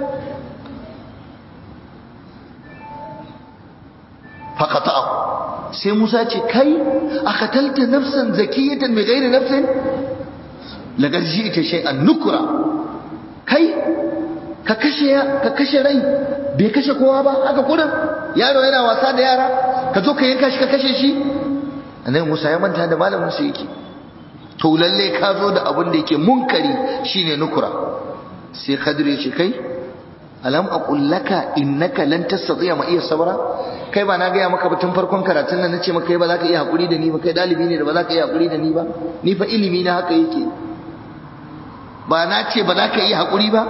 فقطعه sai Musa ce kai akatalta nafsan zakiyatan bi ghairi nafsin laqad ji'ta shay'an nukra kai ka kashe ka kashe rai bai kashe kowa ba haka kurin yaro yana wasa da yara ka zo ka yanka shi ka kashe shi annabi Musa ya manta da malamin sa yake to lalle ka zo da abin da yake munkari shine nukura sai Khadir ya ce kai alam aqul laka innaka lan tastati'a ma iya sabra kai ba na gaya maka ba tun farkon karatun nan nace maka kai ba za ka iya hakuri da ni ba kai dalibi ne da ba za ka iya hakuri da ni ba ni fa ilimi na haka yake ba na ce ba za ka iya hakuri ba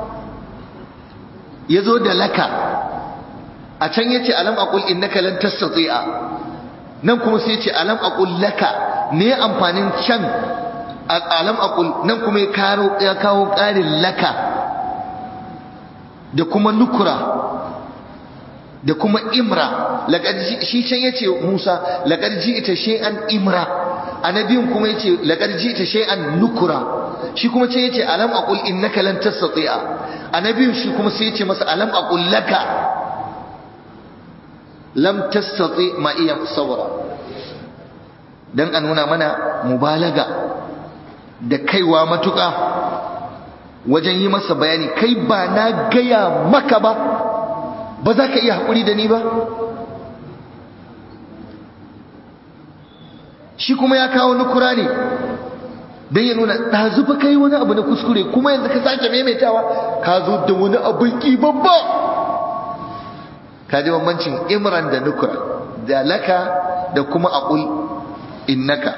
yazo da laka a can yace alam aqul innaka lan tastati'a nan kuma sai yace alam aqul laka ne amfanin can alam aqul nan kuma ya kawo ƙarin laka da kuma nukura da kuma imra shi can yace Musa laqad ji'ta shay'an imra annabiyun kuma yace laqad ji'ta shay'an nukura shi kuma can yace alam aqul innaka lan tastati'a annabiyun shi kuma sai yace masa alam aqul laka lam tastati ma iya sabra dan a nuna mana mubalaga da kaiwa matuƙa wajen yi masa bayani kai ba na gaya maka ba ba za ka iya haƙuri da ni ba shi kuma ya kawo nukura ne don ya nuna ɗazufa kai wani abu na kuskure kuma yanzu ka sake maimaitawa ka zo da wani abin ƙi babba ka ji bambancin imran da nukura da laka da kuma aqul innaka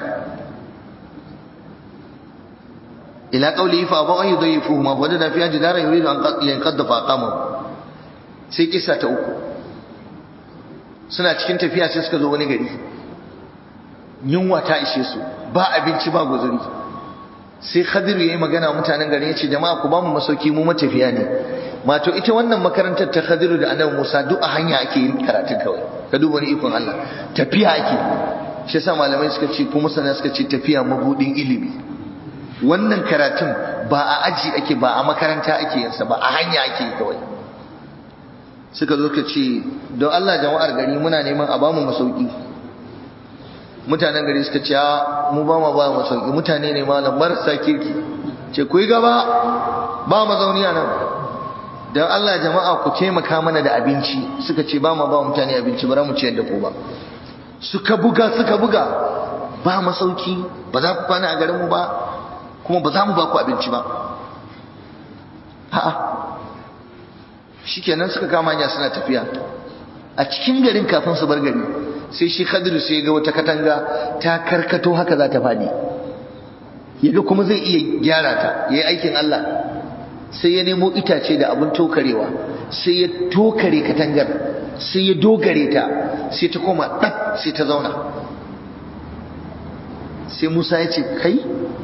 ila qawlihi fa abaw an yudayyifuhu ma wajada fiha jidara yuridu an yanqadda fa aqama sai kisa ta uku suna cikin tafiya sai suka zo wani gari yunwa ta ishe su ba abinci ba guzuri sai khadiru yayi magana mutanen garin yace jama'a ku ba mu masauki mu matafiya ne mato ita wannan makarantar ta khadiru da annabi Musa duk a hanya ake yin karatun kawai ka duba ni ikon Allah tafiya ake shi yasa malamai suka ce kuma sana suka ce tafiya mabudin ilimi wannan karatun ba a aji ake ba a makaranta ake yinsa ba a hanya ake yi kawai suka zo ka ce don Allah jama'ar gari muna neman a bamu masauki mutanen gari suka ce mu ba mu ba masauki mutane ne malam marasa kirki ce ku yi gaba ba mazauni a nan don Allah jama'a ku taimaka mana da abinci suka ce ba ma ba mutane abinci ba mu ciyar da ku ba suka buga suka buga ba masauki ba za ku kwana a garinmu ba kuma ba za mu ba ku abinci ba ha'a shikenan suka kama hanya suna tafiya a cikin garin kafin su bar gari sai shi Khadiru sai ga wata katanga ta karkato haka za ta fadi yaga kuma zai iya gyara ta yayi aikin Allah sai ya nemo itace da abin tokarewa sai ya tokare katangar sai ya dogare ta sai ta koma ɗaf sai ta zauna sai Musa ya ce kai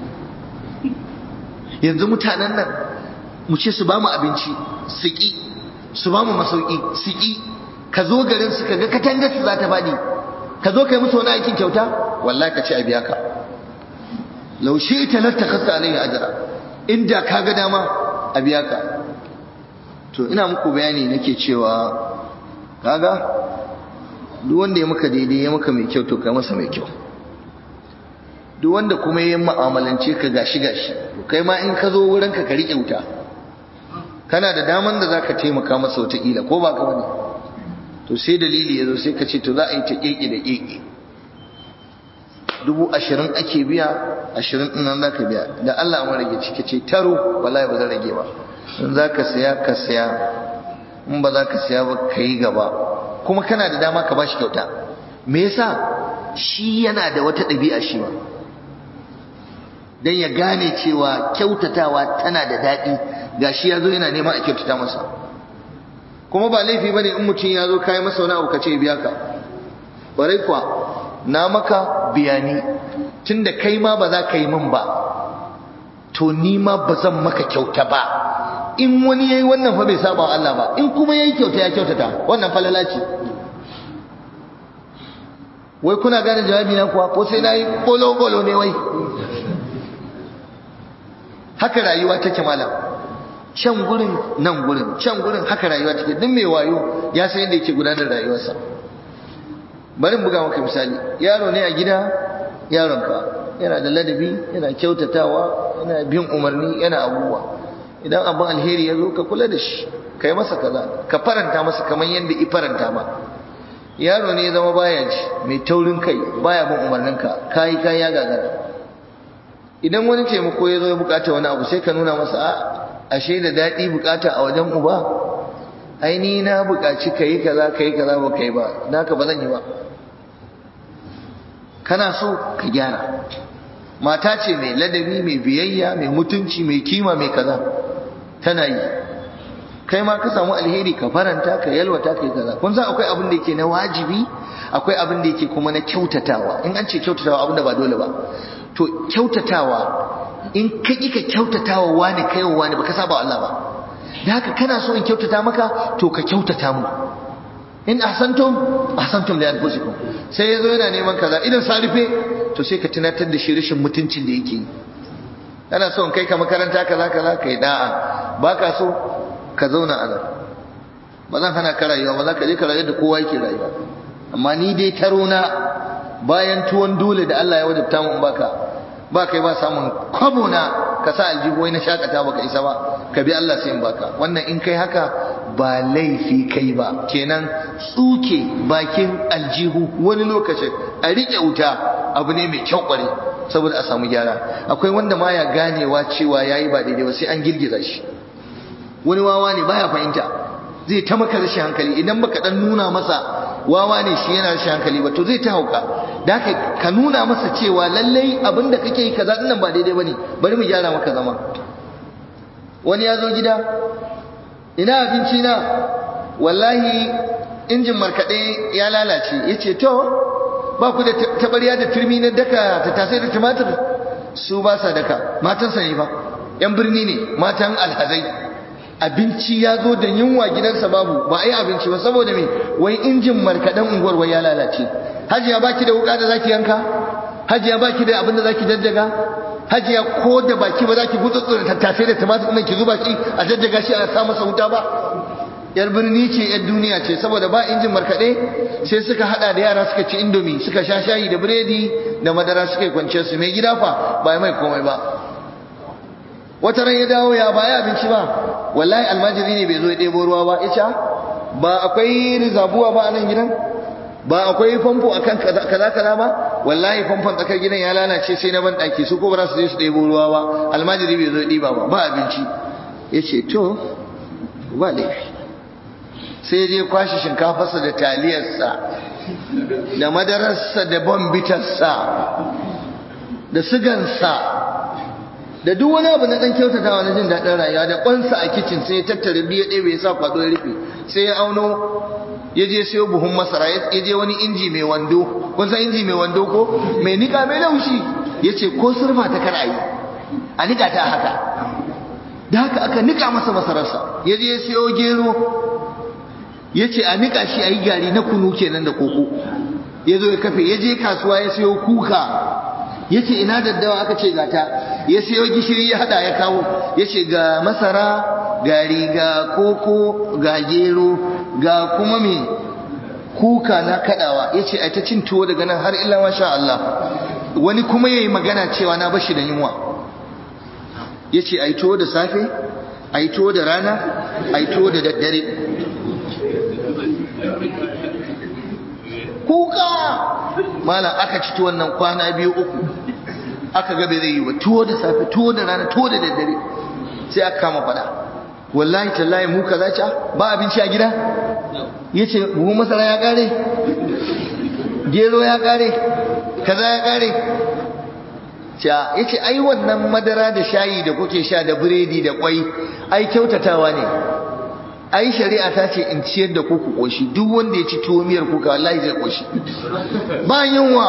yanzu mutanen nan mu ce su ba mu abinci su ƙi su ba mu masauki su ƙi ka zo garin su ka ga katangar su za ta faɗi ka zo kai musu wani aikin kyauta wallahi ka ce a biya ka laushe ita latta kasta alaihi ajra inda ka ga dama a biya ka to ina muku bayani nake cewa kaga duk wanda ya maka daidai ya maka mai kyau to kai masa mai kyau duk wanda kuma ya mu'amalance ka gashi gashi to kai ma in ka zo wurin ka ka rike wuta kana da daman da zaka taimaka masa wata kila ko ba ka bane to sai dalili yazo sai ka ce to za a yi ta keke da keke dubu ashirin ake biya ashirin ɗin nan za ka biya da Allah mu rage ciki ce taro wallahi ba zan rage ba in za ka saya ka saya in ba za ka saya ba ka yi gaba kuma kana da dama ka bashi kyauta me yasa shi yana da wata ɗabi'a shi ba dan ya gane cewa kyautatawa tana da daɗi gashi ya zo yana neman a kyautata masa kuma ba laifi bane in mutum ya zo kayi masa wani abu ka ce biya ka ƙwarai kuwa na maka biyani tunda kai ma ba za ka yi min ba to ni ma ba zan maka kyauta ba in wani yayi wannan fa bai saba wa Allah ba in kuma yayi kyauta ya kyautata wannan falala ce wai kuna gane jawabi na kuwa ko sai nayi bolo bolo ne wai haka rayuwa take malam can gurin nan gurin can gurin haka rayuwa take duk mai wayo ya san yadda yake gudanar da rayuwarsa bari in buga maka misali yaro ne a gida yaronka yana da ladabi yana kyautatawa yana bin umarni yana abubuwa idan abin alheri ya zo ka kula da shi ka yi masa kaza ka faranta masa kamar yadda i faranta ma yaro ne ya zama baya ji mai taurin kai baya bin umarninka kayi kayi ya gagara idan wani taimako ya zo ya bukata wani abu sai ka nuna masa a ashe da daɗi bukata a wajen uba ai ni na bukaci ka yi kaza ka yi kaza ba ka yi ba naka ba zan yi ba kana so ka gyara mata ce mai ladabi mai biyayya mai mutunci mai kima mai kaza tana yi kai ma ka samu alheri ka faranta ka yalwata ka yi kaza kun san akwai abin da yake na wajibi akwai abin da yake kuma na kyautatawa in an ce kyautatawa abin da ba dole ba to kyautatawa in ka ƙi ka kyautatawa wani kai wa wani baka saba Allah ba da haka kana so in kyautata maka to ka kyautata mu in ahsantum ahsantum li anfusikum sai yazo yana neman kaza idan sarife to sai ka tunatar da shi rashin mutuncin da yake kana so in kai ka makaranta kaza kaza kai da'a baka so ka zauna a nan ba zan hana ka rayuwa ba za ka je ka rayu da kowa yake rayuwa amma ni dai taro na bayan tuwon dole da Allah ya wajabta mu baka ba kai ba samun kwabo na ka sa aljihu na shakata baka isa ba ka bi Allah sai in baka wannan in kai haka ba laifi kai ba kenan tsuke bakin aljihu wani lokacin a rike wuta abu ne mai kyau kware saboda a samu gyara akwai wanda ma ya ganewa cewa yayi ba daidai ba sai an girgiza shi wani wawa ne baya fahimta zai ta maka rashin hankali idan baka dan nuna masa wawa ne shi yana rashin hankali ba to zai ta hauka da haka ka nuna masa cewa lallai abin da kake yi kaza dinnan ba daidai bane bari mu gyara maka zama wani ya zo gida ina abinci na wallahi injin markaɗe ya lalace ya ce to ba ku da tabariya da turmi na daka ta tasai da tumatir su ba sa daka matansa ne ba yan birni ne matan alhazai abinci ya zo da yunwa gidansa babu ba a yi abinci ba saboda me wai injin markaɗen unguwar wai ya lalace hajiya baki da wuka da zaki yanka hajiya baki da abin da zaki jajjaga hajiya ko da baki ba zaki gutsutsu da tattasai da tumatir ɗin ki zuba shi a jajjaga shi a sa masa wuta ba yar birni ce yar duniya ce saboda ba injin markaɗe sai suka hada da yara suka ci indomi suka sha shayi da biredi da madara suka yi kwanciyar su mai gida fa ba mai komai ba wata ran ya dawo ya baya abinci ba wallahi almajiri ne bai zo ya ɗebo ruwa ba ita ba akwai rizabuwa ba a nan gidan ba akwai famfo akan kaza kaza ba wallahi famfon tsakar gidan ya lalace sai na ban daki su ko ba su je su ɗebo ruwa ba almajiri bai zo ya ɗiba ba ba abinci yace to ba laifi sai je kwashi shinkafarsa da taliyarsa da madararsa da bombitarsa da sigansa da duk wani abu na dan kyautatawa na jin daɗin rayuwa da kwansa a kicin sai ya tattara biya ɗaya bai sa kwado ya rufe sai ya auno ya je sayo buhun masara ya je wani inji mai wando kun san inji mai wando ko mai nika mai laushi ya ce ko surfa ta kar a yi a nika ta haka da haka aka nika masa masararsa ya je ya sayo gero ya ce a nika shi a yi gari na kunu kenan da koko ya zo ya kafe ya je kasuwa ya sayo kuka ya ce ina daddawa aka ce gata ya sayo gishiri ya hada ya kawo ya ce ga masara ga riga koko ga gero ga kuma me kuka na kadawa ya ce a ta cin tuwo daga nan har illa masha Allah wani kuma ya yi magana cewa na bashi da yunwa ya ce a yi tuwo da safe a yi tuwo da rana a yi tuwo da daddare kuka malam aka ci tuwon nan kwana biyu uku aka gabe zai yi ba tuwo da safe tuwo da rana tuwo da daddare sai aka kama fada wallahi tallahi mu kaza ca ba abinci a gida yace buhu masara ya kare gero ya kare kaza ya kare ca yace ai wannan madara da shayi da kuke sha da biredi da kwai ai kyautatawa ne ai shari'a ta ce in ciyar da ku ku koshi duk wanda ya ci tuwo miyar kuka wallahi zai koshi ba yunwa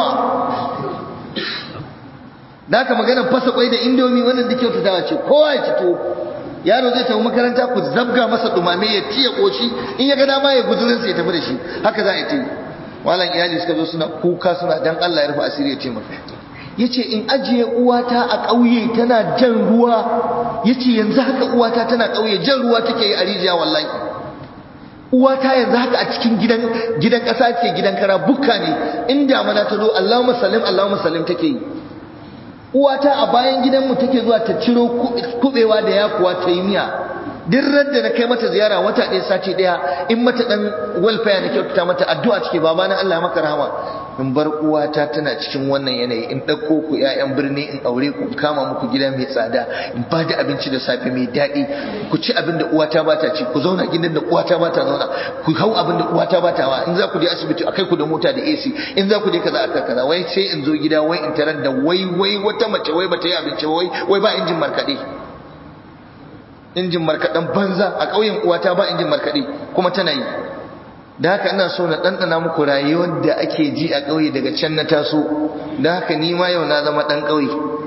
da haka magana fasa kwai da indomi wannan da kyautatawa ce kowa ya ci tuwo yaro zai tafi makaranta ku zabga masa dumame ya ci ya koshi in ya ga dama ya guzurin sa ya tafi da shi haka za a yi malam iyali suka zo suna kuka suna dan Allah ya rufe asiri ya ce maka yace in ajiye uwata a ƙauye tana jan ruwa yace yanzu haka uwata tana ƙauye jan ruwa take yi a rijiya wallahi uwata yanzu haka a cikin gidan gidan ƙasa ce gidan kara bukka ne in damana ta zo Allahumma sallim Allahumma sallim take yi uwata a bayan gidanmu take zuwa ta ciro kubewa da yakuwa ta yi miya duk radda na kai mata ziyara wata ɗaya sati ɗaya in mata ɗan welfare na kyautata mata addu'a cike baba na Allah maka rahama in bar uwata tana cikin wannan yanayi in ɗauko ku ƴaƴan birni in aure ku in kama muku gida mai tsada in ba da abinci da safe mai daɗi ku ci abin da uwata ba ta ci ku zauna gidan da uwata ba ta zauna ku hau abin da uwata ba ta wa in za ku je asibiti akai ku da mota da AC in za ku je kaza aka kaza wai sai in zo gida wai in tarar da wai wai wata mace wai bata yi abinci wai wai ba injin markaɗe injin markaɗen banza a ƙauyen uwata ba injin markaɗe kuma tana yi da haka ina so na ɗanɗana muku rayuwar da ake ji a ƙauye daga can na taso da haka ni ma yau na zama ɗan ƙauye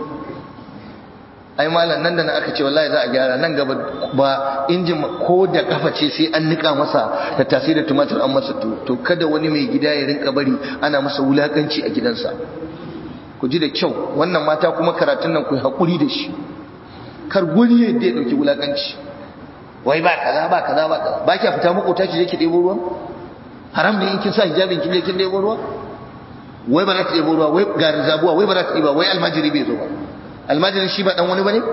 ai malam nan da na aka ce wallahi za a gyara nan gaba ba injin ko da kafa ce sai an nika masa da tasiri da tumatir an masa to to kada wani mai gida ya rinka bari ana masa wulakanci a gidansa ku ji da kyau wannan mata kuma karatun nan ku haƙuri da shi kar wani yadda ya ɗauki wulakanci wai ba kaza ba kaza ba kaza ba kya fita makota ki je ki ɗebo ruwa haram ne in kin sa hijabin kin je kin ɗebo ruwa wai ba za ta ɗebo ruwa wai ga rizabuwa wai ba za ta ɗiba wai almajiri bai zo ba almajirin shi ba dan wani bane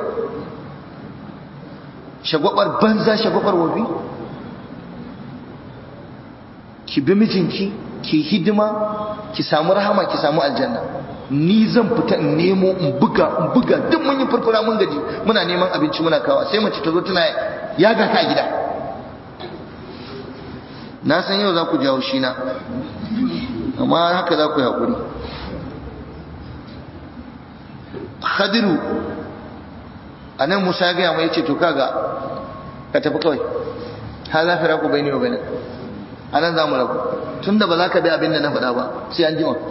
shagwabar banza shagwabar wabi ki bi mijinki ki hidima ki samu rahama ki samu aljanna ni zan fita in nemo in buga in buga duk mun yi furfura mun gaji muna neman abinci muna kawa sai mace ta zo tana yaga ka gida na san yau za ku jawo shi na amma haka za ku yi haƙuri khadiru a nan musa ya gaya mai ce to kaga ka tafi kawai ha za fi raku bai ne wa bai a nan za mu rabu tun da ba za ka bi abin da na faɗa ba sai an jima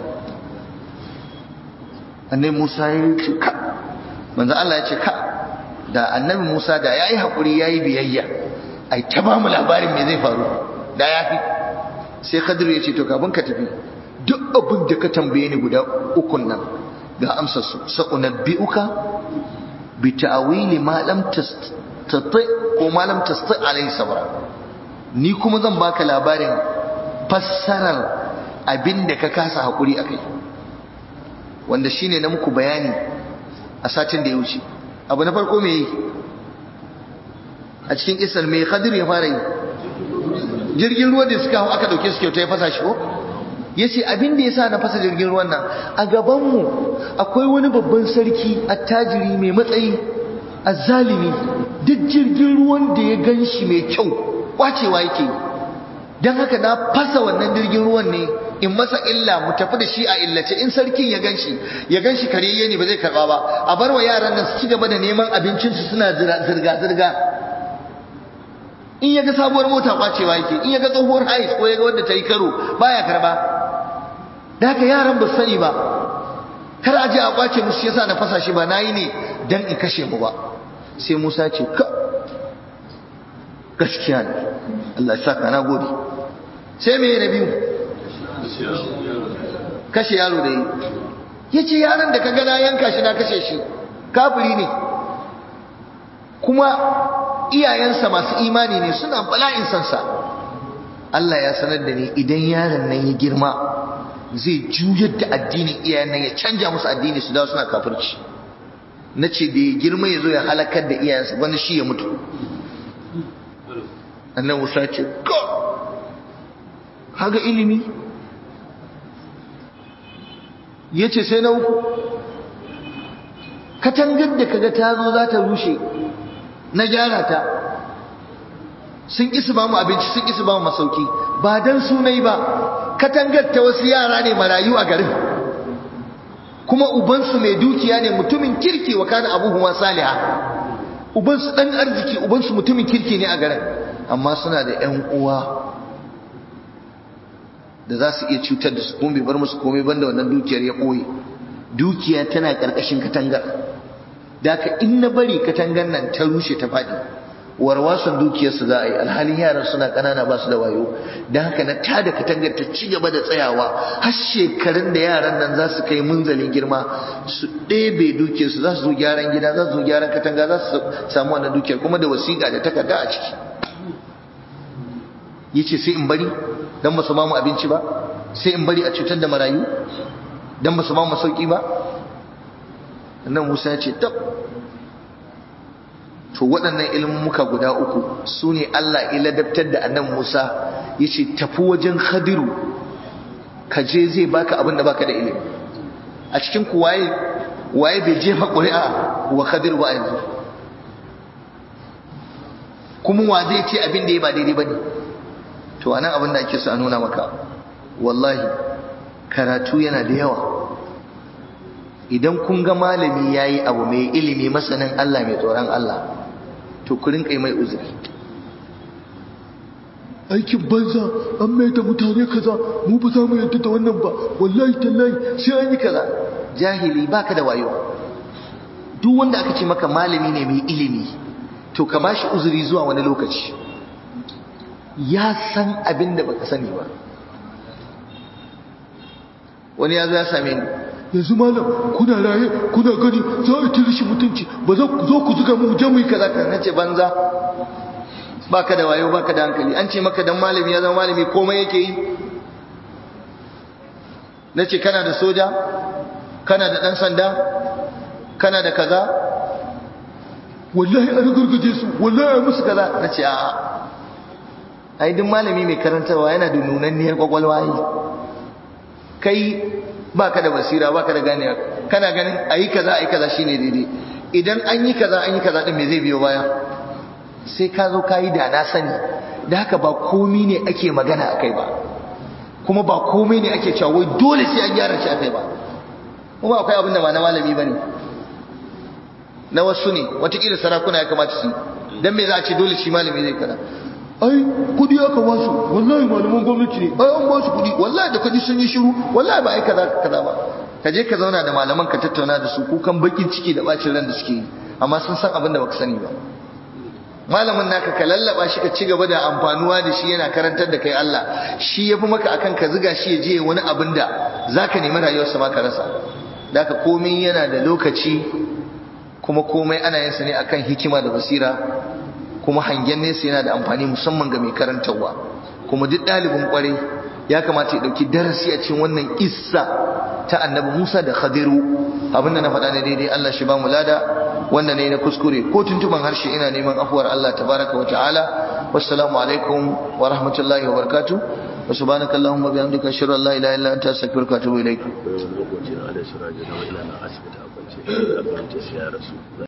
annabi musa ya ce ka manzo Allah ya ce ka da annabi musa da ya yi haƙuri ya yi biyayya ai ta ba mu labarin me zai faru da ya fi sai khadiru ya ce to kafin ka tafi duk abin da ka tambaye ni guda ukun nan ga amsar su sa'unabbi'uka bi ta'wili ma lam tastati ko ma lam tastati alai sabra ni kuma zan baka labarin fassarar abinda ka kasa hakuri akai wanda shine na muku bayani a satin da ya wuce abu na farko me yi a cikin kisar mai khadir ya fara yi jirgin ruwa da suka hau aka dauke su kyauta ya fasa shi ko ya ce abin da ya sa na fasa jirgin ruwan nan a gabanmu akwai wani babban sarki attajiri mai matsayi azzalimi duk jirgin ruwan da ya gan shi mai kyau kwacewa yake don haka na fasa wannan jirgin ruwan ne in masa illa mu tafi da shi a illace in sarkin ya gan shi ya gan shi kareye ne ba zai karba ba a bar wa yaran nan su ci gaba da neman abincinsu suna zirga-zirga in ya ga sabuwar mota kwacewa yake in ya ga tsohuwar hais ko ya ga wadda ta yi karo baya karba da haka yaran ba sani ba kar a je a kwace musu yasa na fasa shi ba nayi ne dan in kashe mu ba sai Musa ce ka gaskiya ne Allah ya saka na gode sai me na biyu kashe yaro da yi yace yaron da kaga na yanka shi na kashe shi kafiri ne kuma iyayensa masu imani ne suna bala'in sansa Allah ya sanar da ni idan yaron nan ya girma zai juyar da addinin iyayen nan ya canja musu addini su dawo suna kafirci na ce da ya girma ya zo ya halakar da iyayensa wani shi ya mutu annan musa ce ko haga ilimi ya ce sai na uku katangar da kaga ta zo za ta rushe na gyara ta sun ƙi ba mu abinci sun ƙi ba mu masauki ba don sunai ba katangar ta wasu yara ne marayu a garin kuma ubansu mai dukiya ne mutumin kirki wa kana abubuwa saliha ubansu dan arziki ubansu mutumin kirki ne a garin amma suna da ƴan uwa da za su iya cutar da su kuma bai bar musu komai banda wannan dukiyar ya ɓoye dukiya tana ƙarƙashin katangar da ka in na bari katangar nan ta rushe ta faɗi warwasan dukiyarsu za a yi alhalin yaran suna ƙanana ba su da wayo don haka na tada katangar ta ci gaba da tsayawa har shekarun da yaran nan za su kai munzalin girma su ɗebe dukiyarsu za su zo gyaran gida za su zo gyaran katanga za su samu wannan dukiyar kuma da wasiƙa da takarda a ciki ya ce sai in bari don ba su ba mu abinci ba sai in bari a cutar da marayu don ba su ba mu sauƙi ba nan musa ya ce tab to waɗannan ilmuka guda uku su ne Allah iladabtar da annan Musa ya ce tafi wajen khadiru ka je zai baka abin da baka da ilimi a cikin ku waye waye bai jefa ƙuri'a wa khadiru ba yanzu kuma wa zai ce abin da ya ba daidai ba ne to anan abin da ake so a nuna maka wallahi karatu yana da yawa idan kun ga malami yayi abu mai ilimi masanin Allah mai tsoron Allah to ku rinka mai uzuri aikin banza an mai da mutane kaza mu ba za mu yadda da wannan ba wallahi tallahi sai an yi kaza jahili baka da wayo duk wanda aka ce maka malami ne mai ilimi to ka bashi uzuri zuwa wani lokaci ya san abin da baka sani ba wani ya zo ya same ni yanzu malam kuna raye kuna gani za a tiri shi mutunci ba za ku zo ku zuga mu je mu yi kaza kan nace banza baka da wayo baka da hankali an ce maka dan malami ya zama malami komai yake yi nace kana da soja kana da dan sanda kana da kaza wallahi an gurguje su wallahi musu kaza nace a'a ai duk malami mai karantarwa yana da nunanniyar kwakwalwa yi kai baka da basira baka da ganewa kana ganin ayi kaza ayi kaza shine daidai idan an yi kaza an yi kaza din me zai biyo baya sai ka zo ka yi da na sani da haka ba komi ne ake magana akai ba kuma ba komai ne ake cewa wai dole sai an gyara shi akai ba kuma akwai abin da ba na malami bane na wasu ne watakila sarakuna ya kamata su dan me za a ce dole shi malami zai kaza ai kudi aka ba su wallahi malaman gwamnati ne ai an ba su kudi wallahi da kudi sun yi shiru wallahi ba ai kaza kaza ba ka je ka zauna da malaman ka tattauna da su kukan bakin ciki da bacin ran da suke yi amma sun san abin da baka sani ba malamin naka ka lallaba shi ka ci gaba da amfanuwa da shi yana karantar da kai Allah shi yafi maka akan ka ziga shi ya je wani abin da zaka nemi rayuwarsa ma ka rasa daka komai yana da lokaci kuma komai ana yin sa ne akan hikima da basira kuma hangen nesa yana da amfani musamman ga mai karantarwa kuma duk ɗalibin ƙwarai ya kamata ya ɗauki darasi a cikin wannan kissa ta annabi Musa da Khadiru abinda na faɗa ne daidai Allah shi ba mu lada wanda ne na kuskure ko tuntuban harshe ina neman afuwar Allah tabaraka wa ta'ala wassalamu alaikum wa rahmatullahi wa barakatuh wa subhanaka allahumma bihamdika ashhadu an la ilaha illa anta astaghfiruka wa atubu ilaik lokacin da suraje na ila na asibiti a kwance da abinci sai ya rasu